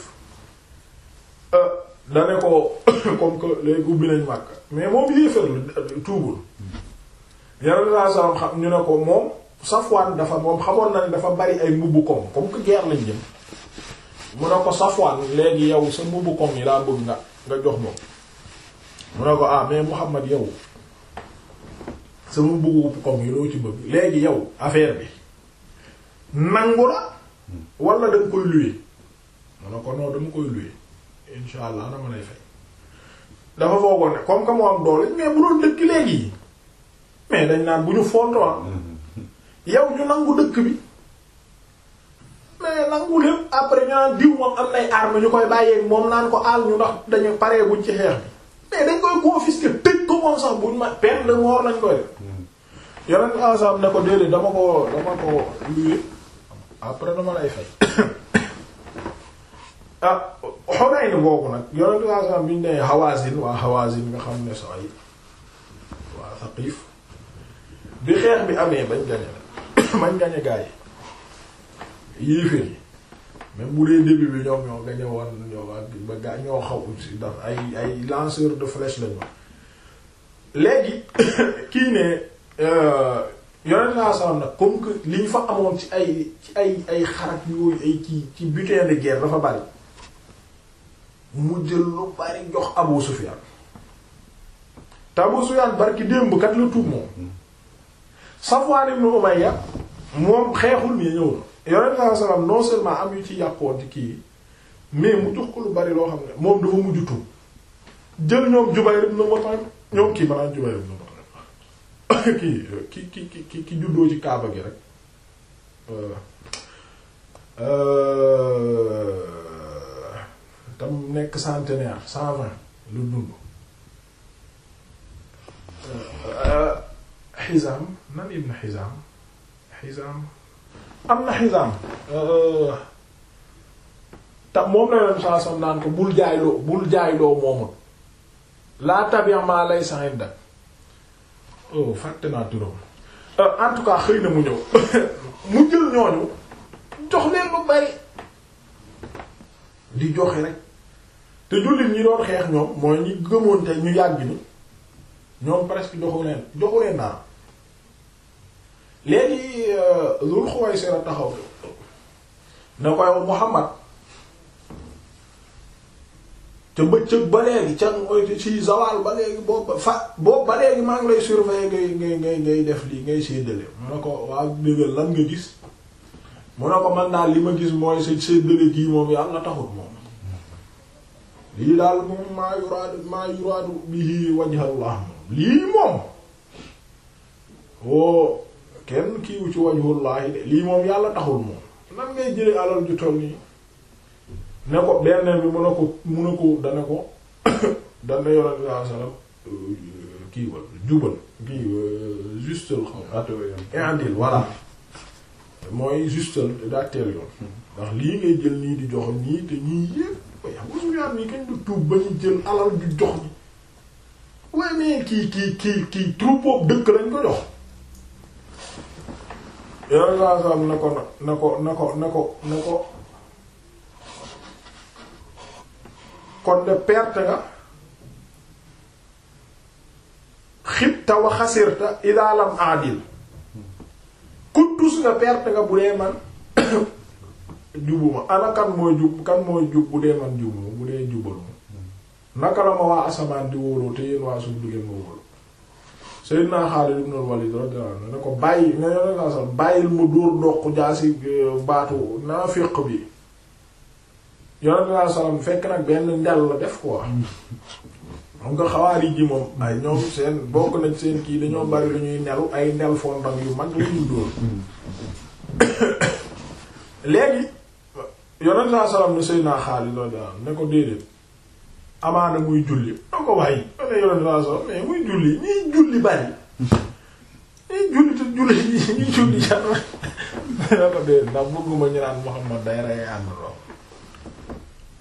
dane ko comme que léegi ubbi nañ Makka mais moom yéefar la tuubul Yonent bi sallallahu alayhi wasallam xam ñu ne ko moom Safwaan dafa moom xamoon na ne dafa bari ay mbubbu koŋ comme que guerre lañ jëm mu ne ko Safwaan léegi yow sa mbubbu koŋ yi laa bëgg nga nga jox moom mu ne ko ah mais Muhammad yow sama mbubbu koŋ yi loo ci bëgg léegi yow affaire bi nangu la wala danga koy louer mu ne ko non dama koy louer insha allah dama lay fay dafa foogoon ne comme que moo am doole mais bu doon dëkk léegi mais dañ naan bu ñu fontoon yow ñu nangu dëkk bi mais nangu lépp après ñu naan diw moom am nay armes ñu koy bàyyeeg moom naan ko aal ñu ndax dañu paree buñ ci xeex bi mais dañ koy confisquer tëj ko moom sax buñ ma peine de mort lañ koy def yonent ensemble ne ko déedéet dama ko dama ko luye après dama lay fay ah Hunayn boobu nag yonent ensemble bi ñu nee Hawazin waa Hawazin nga xam ne saa yi waa Saqif bi xeex bi amee bañ gañe la bañ gañe gaa yi yéeféer yi même bu dee début bi ñoom ñoo gañe woon ñoo ba gaa ñoo xaw si ndax ay ay lanceur de flèche lañu léegi kii ne yonent saa salaam nag comme que li ñu fa amoon ci ay ci ay ay xarak yooyu ay ci ci butin de guerre dafa bari mu jël lu bari jox Abu Sufyan te Abu Sufyan barki démb kat la tuub moom Safwan ibn Umayya moom xeexul mais ñëw na yonent saa salaam non seulement am yu ci yàqoon ci kii mais mu jox ko lu bari loo xam ne moom dafa mujj tuub jël ñoom Jubayr ibn Mut'im ñoom kii maanaam Jubayr ibn Mut'im kii ki ki ki ki juddoo ci Kaaba gi rek tam nekk centenaire cent vingt lu dund Hizaam nan ibn Hizaam Hizaam am na Hizaam tam moom la yoon saa sam naan ko bul jaayloo bul jaayloo moomul laa tabi' ma laysa indak oh fàtte naa turam en tout cas xëy na mu ñëw mu jël ñooñu jox leen lu bari di joxe rek te jullit ñi doon xeex ñoom mooy ñi gëmoon te ñu yàgg ni ñoom presque joxu leen joxu leen naa léegi Zul Xuwaysira taxaw na ko yow Muhammad te bëccëg ba léegi ca ci zawal ba léegi boobu fa boobu ba léegi maa ngi lay surveiller ngay ngay ngay ngay def lii ngay séddale mu ne ko waa dëggal lan nga gis mu ne ko man daal li ma gis mooy sa séddale gii moom yàlla taxul moom lii daal moom maa yuraadu maa yuraadu bihi wajhallah moom lii moom woo kenn kiiwu ci wajhullahi de lii moom yàlla taxul moom nan ngay jële alal ju toll nii ne ko benn bi mu ne ko mu ne ko dana ko dana yonent bi sallallahu alayhi wasallam kii wal jubal kii justal xam indil voilà mooy justal daa teel yoon ndax lii ngay jël nii di jox nii te ñii yépp way Abu Sufyaan nii kañ du tuub ba ñu jël alal ju jox ni waaye mais kii kii kii kii troupeau dëkk lañ ko jox yonent bi sallallahu alayhi wasallam na ko na ko na ko na ko na ko kon de perte nga xibta wa xasirta ida lam adil kuttus nga perte nga bu dee man jubuma ana kan mooy jub kan mooy jub bu dee man jubuma bu dee jubaluma naka la ma waa asamaan di wóoloo te yéen waa suuf du ngeen ma wóolu Sayyidina Xaalid ibn Walid radiyallahu anhu ne ko bàyyi nga yone saa sax bàyyil mu dóor doq jaasi baatu naafiq bi yonent bi salaam fekk nag benn ndel la def quoi xam nga xawaari ji moom ay ñoom seen bokk nañ seen kii dañoo bari lu ñuy nelu ay ndel fondam yu mag la ñuy dóor léegi yonent bi salaam ne Seydina Xaalid radiyallahu anhu ne ko déedéet amaana muy julli na ko waaye ne yonent bi salaam mais muy julli ñiy julli bari ñiy julli te julli ñiy julli jar na ko déedéet ndax bëgguma ñu naan Muhammad day rey ànd loo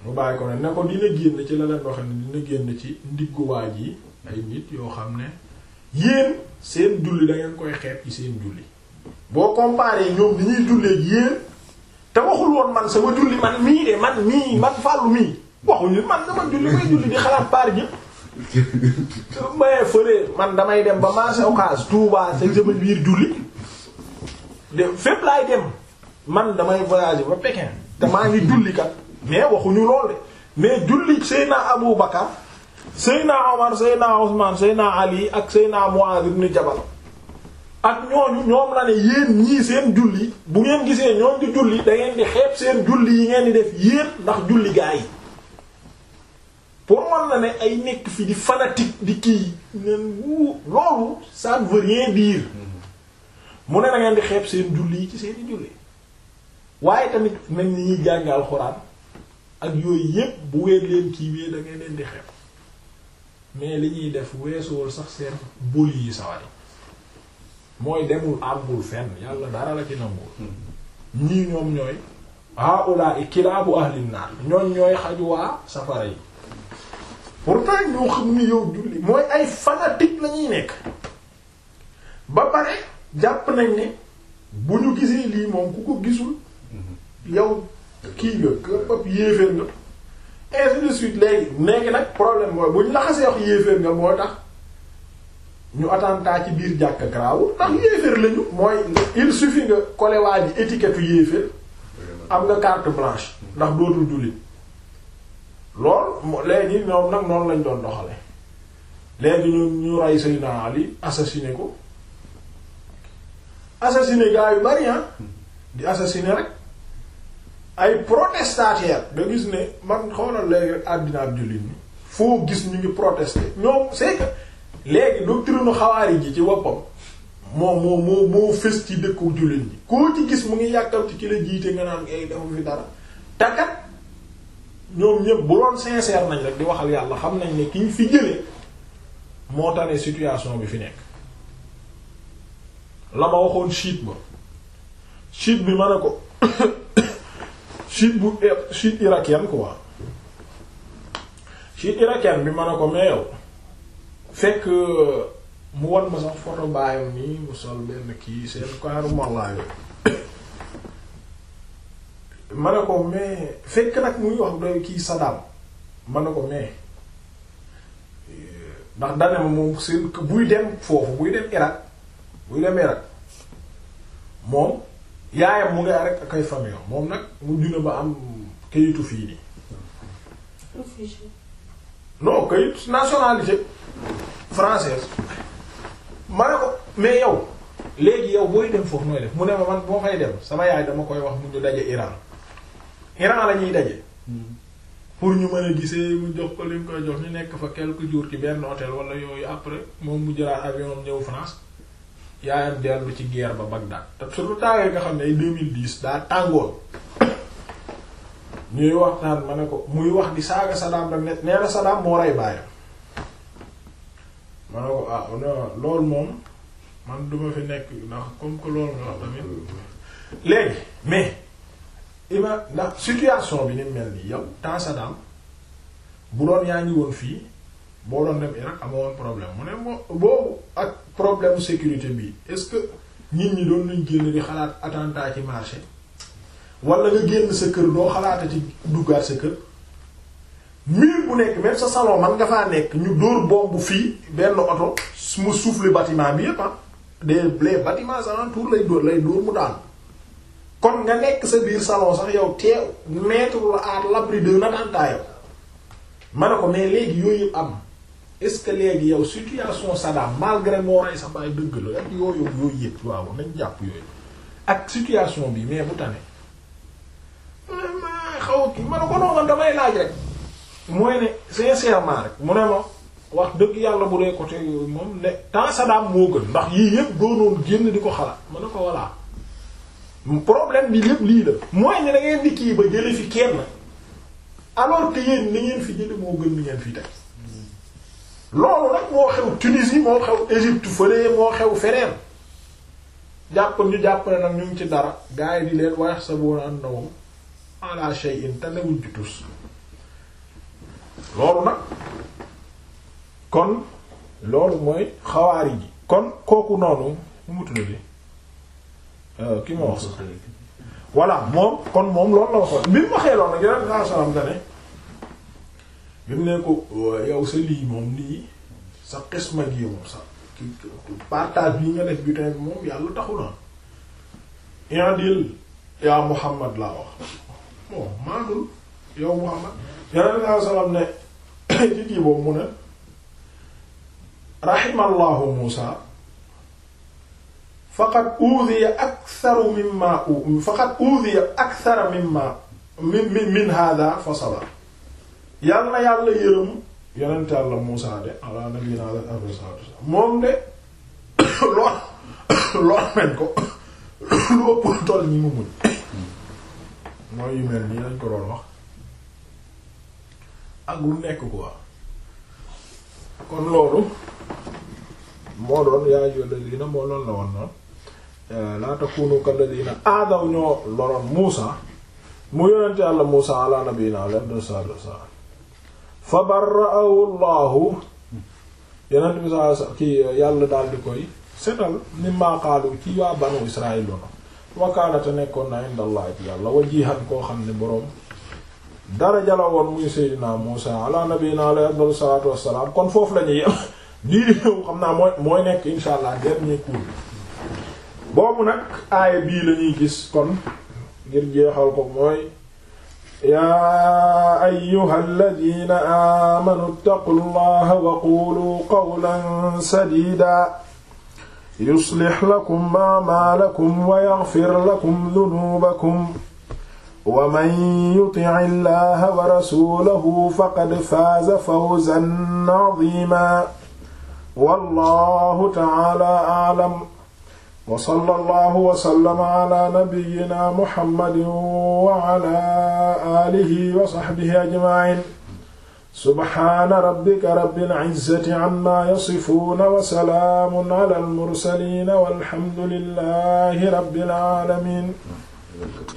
mu bàyyi ko ne ne ko dina génn ci la leen wax ne dina génn ci ndiggu waaj yi ay nit yoo xam ne yéen seen julli da ngeen koy xeeb ci seen julli boo comparé ñoom ni ñuy jullee yéen te waxul woon man sama julli man mii de man mii man fàllu mii waxuñu man sama julli may julli di xalaat paar ñëpp maye fële man damay dem ba marché Ocass Touba sa sama biir julli de fépp laay dem man damay voyager ba Pékin te maa ngi julli kat mais waxuñu lool de mais julli Seyna Abu Bakar Seyna Omar Seyna Ousmane Seyna Ali ak Seyna Muaz ibn Jabal ak ñooñu ñoom la ne yéen ñii seen julli bu ngeen gisee ñoom di julli da ngeen di xeeb seen julli yi ngeen di def yéen ndax julli gaa yi pour man na ne ay nekk fi di fanatique di kii neen wu loolu ça ne veut rien dire mu ne na ngeen di xeeb seen julli yi ci seeni julli waaye tamit nañ ni ñuy jàng alxuraan ak yooyu yépp bu ngeen leen kiiwee da ngeen leen di xeeb mais li ñuy def weesuwul sax seen boli yi sawari mooy demul àggul fenn yàlla dara la ci nangul ñii ñoom ñooy haula i kilaabu ahlin naar ñooñ ñooy xaju waa safara yi pourtant ñoo xam ni yow julli mooy ay fanatique la ñuy nekk ba pare jàpp nañ ne bu ñu gisee lii moom ku ko gisul yow kii nga këpp yéeféer nga ainsi de suite léegi léegi nag problème mooy bu ñu la xasee wax yéeféer nga moo tax ñu attentat ci biir jàkk garaawul ndax yéeféer lañu mooy il suffit nga coller waa ji étiquette yéeféer am nga carte blanche ndax dootul jullit lool léegi ñoom nag noonu lañ doon doxale léegi ñu ñu rey Seydina Ali assassiné ko assassiné gaa yu bari di assassiné rek ay protestataires da gis ne man xoolal léegi rek àddina ab jullit ñi foo gis ñu ngi protester ñoom c'est que léegi doctrine xawaari ji ci woppam moom moo moo moo fës ci dëkku jullit ñi koo ci gis mu ngi yàkkal ci ki la jiite nga naan ay dafa fi dara takat ñoom ñëpp bu doon sincère nañ rek di waxal yàlla xam nañ ne ki ñu fi jëlee moo tane situation bi fi nekk la ma waxoon chiite ba chiite bi ma ne ko chiite bu chiite irakien quoi chiite irakien bi ma ne ko mais yow fekk mu wan ma sax photo baayam nii mu sol benn kii seen kaaru mollaayo ma ne ko mais fekk nag muy wax doy kii Saddam ma ne ko mais ndax dane ma moom seen buy dem foofu buy dem Irak buy dem Irak moom yaayam mu ngi rek ak ay famille moom nag mu juna ba am kayitu fii nii non kayit nationalité française ma ne ko mais yow léegi yow booy dem foofu nooy def mu ne ma man boo fay dem sama yaay dama koy wax mu ñu daje Iran Iran la ñuy daje pour ñu mën a gisee mu jox ko li mu koy jox ñu nekk fa quelques jours ci benn hôtel wala yooyu après moom mu jëlaat avion ñëw France yaayam dellu ci guerre ba Bagdad te surtout taawee nga xam ne ay 2010 daa tàngoon ñuy waxtaan ma ne ko muy wax di saaga Saddam rek ne nee na Saddam moo rey baayam ma ne ko ah non loolu moom man duma fi nekk ndax comme que loolu nga wax tamit léegi mais ima ndax situation bi ni mel nii yow temps Saddam bu doon yaa ngi woon fii boo doon dem Irak amoo woon problème mu ne moo boobu ak problème sécurité bi est-ce que nit ñi doon nañ génn di xalaat attentat ci marché wala nga génn sa kër doo xalaata ci duggaat sa kër mur bu nekk même sa salon man nga faa nekk ñu dóor bombe fii benn oto mu souffle bâtiment bi yépp ah des les bâtiments alentour lay dóor lay dóor mu daanu kon nga nekk sa biir salon sax yow teew mettre la à l'abri d'un attentat yow ma ne ko mais léegi yooyu yëpp am est-ce que léegi yow situation Saddam malgré moo rey sa baay dëgg la ak yooyu yooyu yëpp waaw nañ jàpp yooyu ak situation bi mais bu tane ma xaw a kii ma ne ko noonu damay laaj rek mooy ne sincèrement rek mu ne ma wax dëgg yàlla bu dee côté yooyu moom ne temps Saddam moo gën ndax yii yëpp doonoon génn di ko xalaat ma ne ko voilà problème bi lépp lii la mooy ne da ngeen di kii ba jële fi kenn alors que yéen ni ngeen fi jële moo gën ni ngeen fi teg loolu nag moo xew Tunisie moo xew Égypte fële moo xew feneen jàpp ñu jàpp ne nag ñu ngi ci dara gars yi di leen wax sa boon an na moom ala shay'in te newuñ ci tus loolu nag kon loolu mooy xawaari ji kon kooku noonu mu mu tuddati ki ma wax sax voilà moom kon moom loolu la waxoon bi mu waxee loolu nag yeneen saa salaam da ne bi mu ne ko yow sa lii moom lii sa xisma gi moom sa partage bi nga def butin bi moom yàlla taxu na indil yaa Muhammad laa wax bon maandul yow Muhammad yeneen saa salaam ne ci kii boobu mu ne rahimallahu Muusa faqad uudhiya aktharu mimma faqad uudhiya akthara mimma min min min hadha fa sabar yàlla na yàlla yërëm yonent yàlla Muusa de ala nabiyina alayhi salaatu wassalaam moom de lool lool nañ ko lu ëpp toll ñi mu muñ mooy yu mel nii lañ ko doon wax ak lu nekk quoi kon loolu moo doon yaa ayyuhal ladina moo loon la woon noonu laa takunu kal ladina aadaw ñoo loroon Muusa mu yonent yàlla Muusa ala nabiyina alayhi salaatu wassalaam fa barra'ahu Allahu yonent bi sa ki yàlla daal di koy setal mimma qaalu ci waa banu Israël loolu wa kaana te nekkoon na inda Allah ci yàlla wajihan koo xam ne boroom daraja la woon muy Seydina Muusa ala nabiyina alayhi salaatu wassalaam kon foofu la ñuy yem lii di ñëw xam naa mooy mooy nekk insha allah dernier cours boobu nag aaya bii la ñuy gis kon ngir jeexal ko mooy yaa ayyuha alladina aamanu ttaqu llaha wa qulu qawlan sadida yuslih lakum a'maalakum wa yaghfir lakum dhunubakum wa man yuti'i llaha wa rasulahu faqad faaza fawzan 'azima wallahu ta'ala a'lam wa sallallahu wa sallama ala nabiyyina muhammadin wa ala alihi wa sahbihi ajma'in subhana rabbika rabbil izzati amma yasifuna wa salaamun ala al mursalin walhamdulillahi rabbil alamin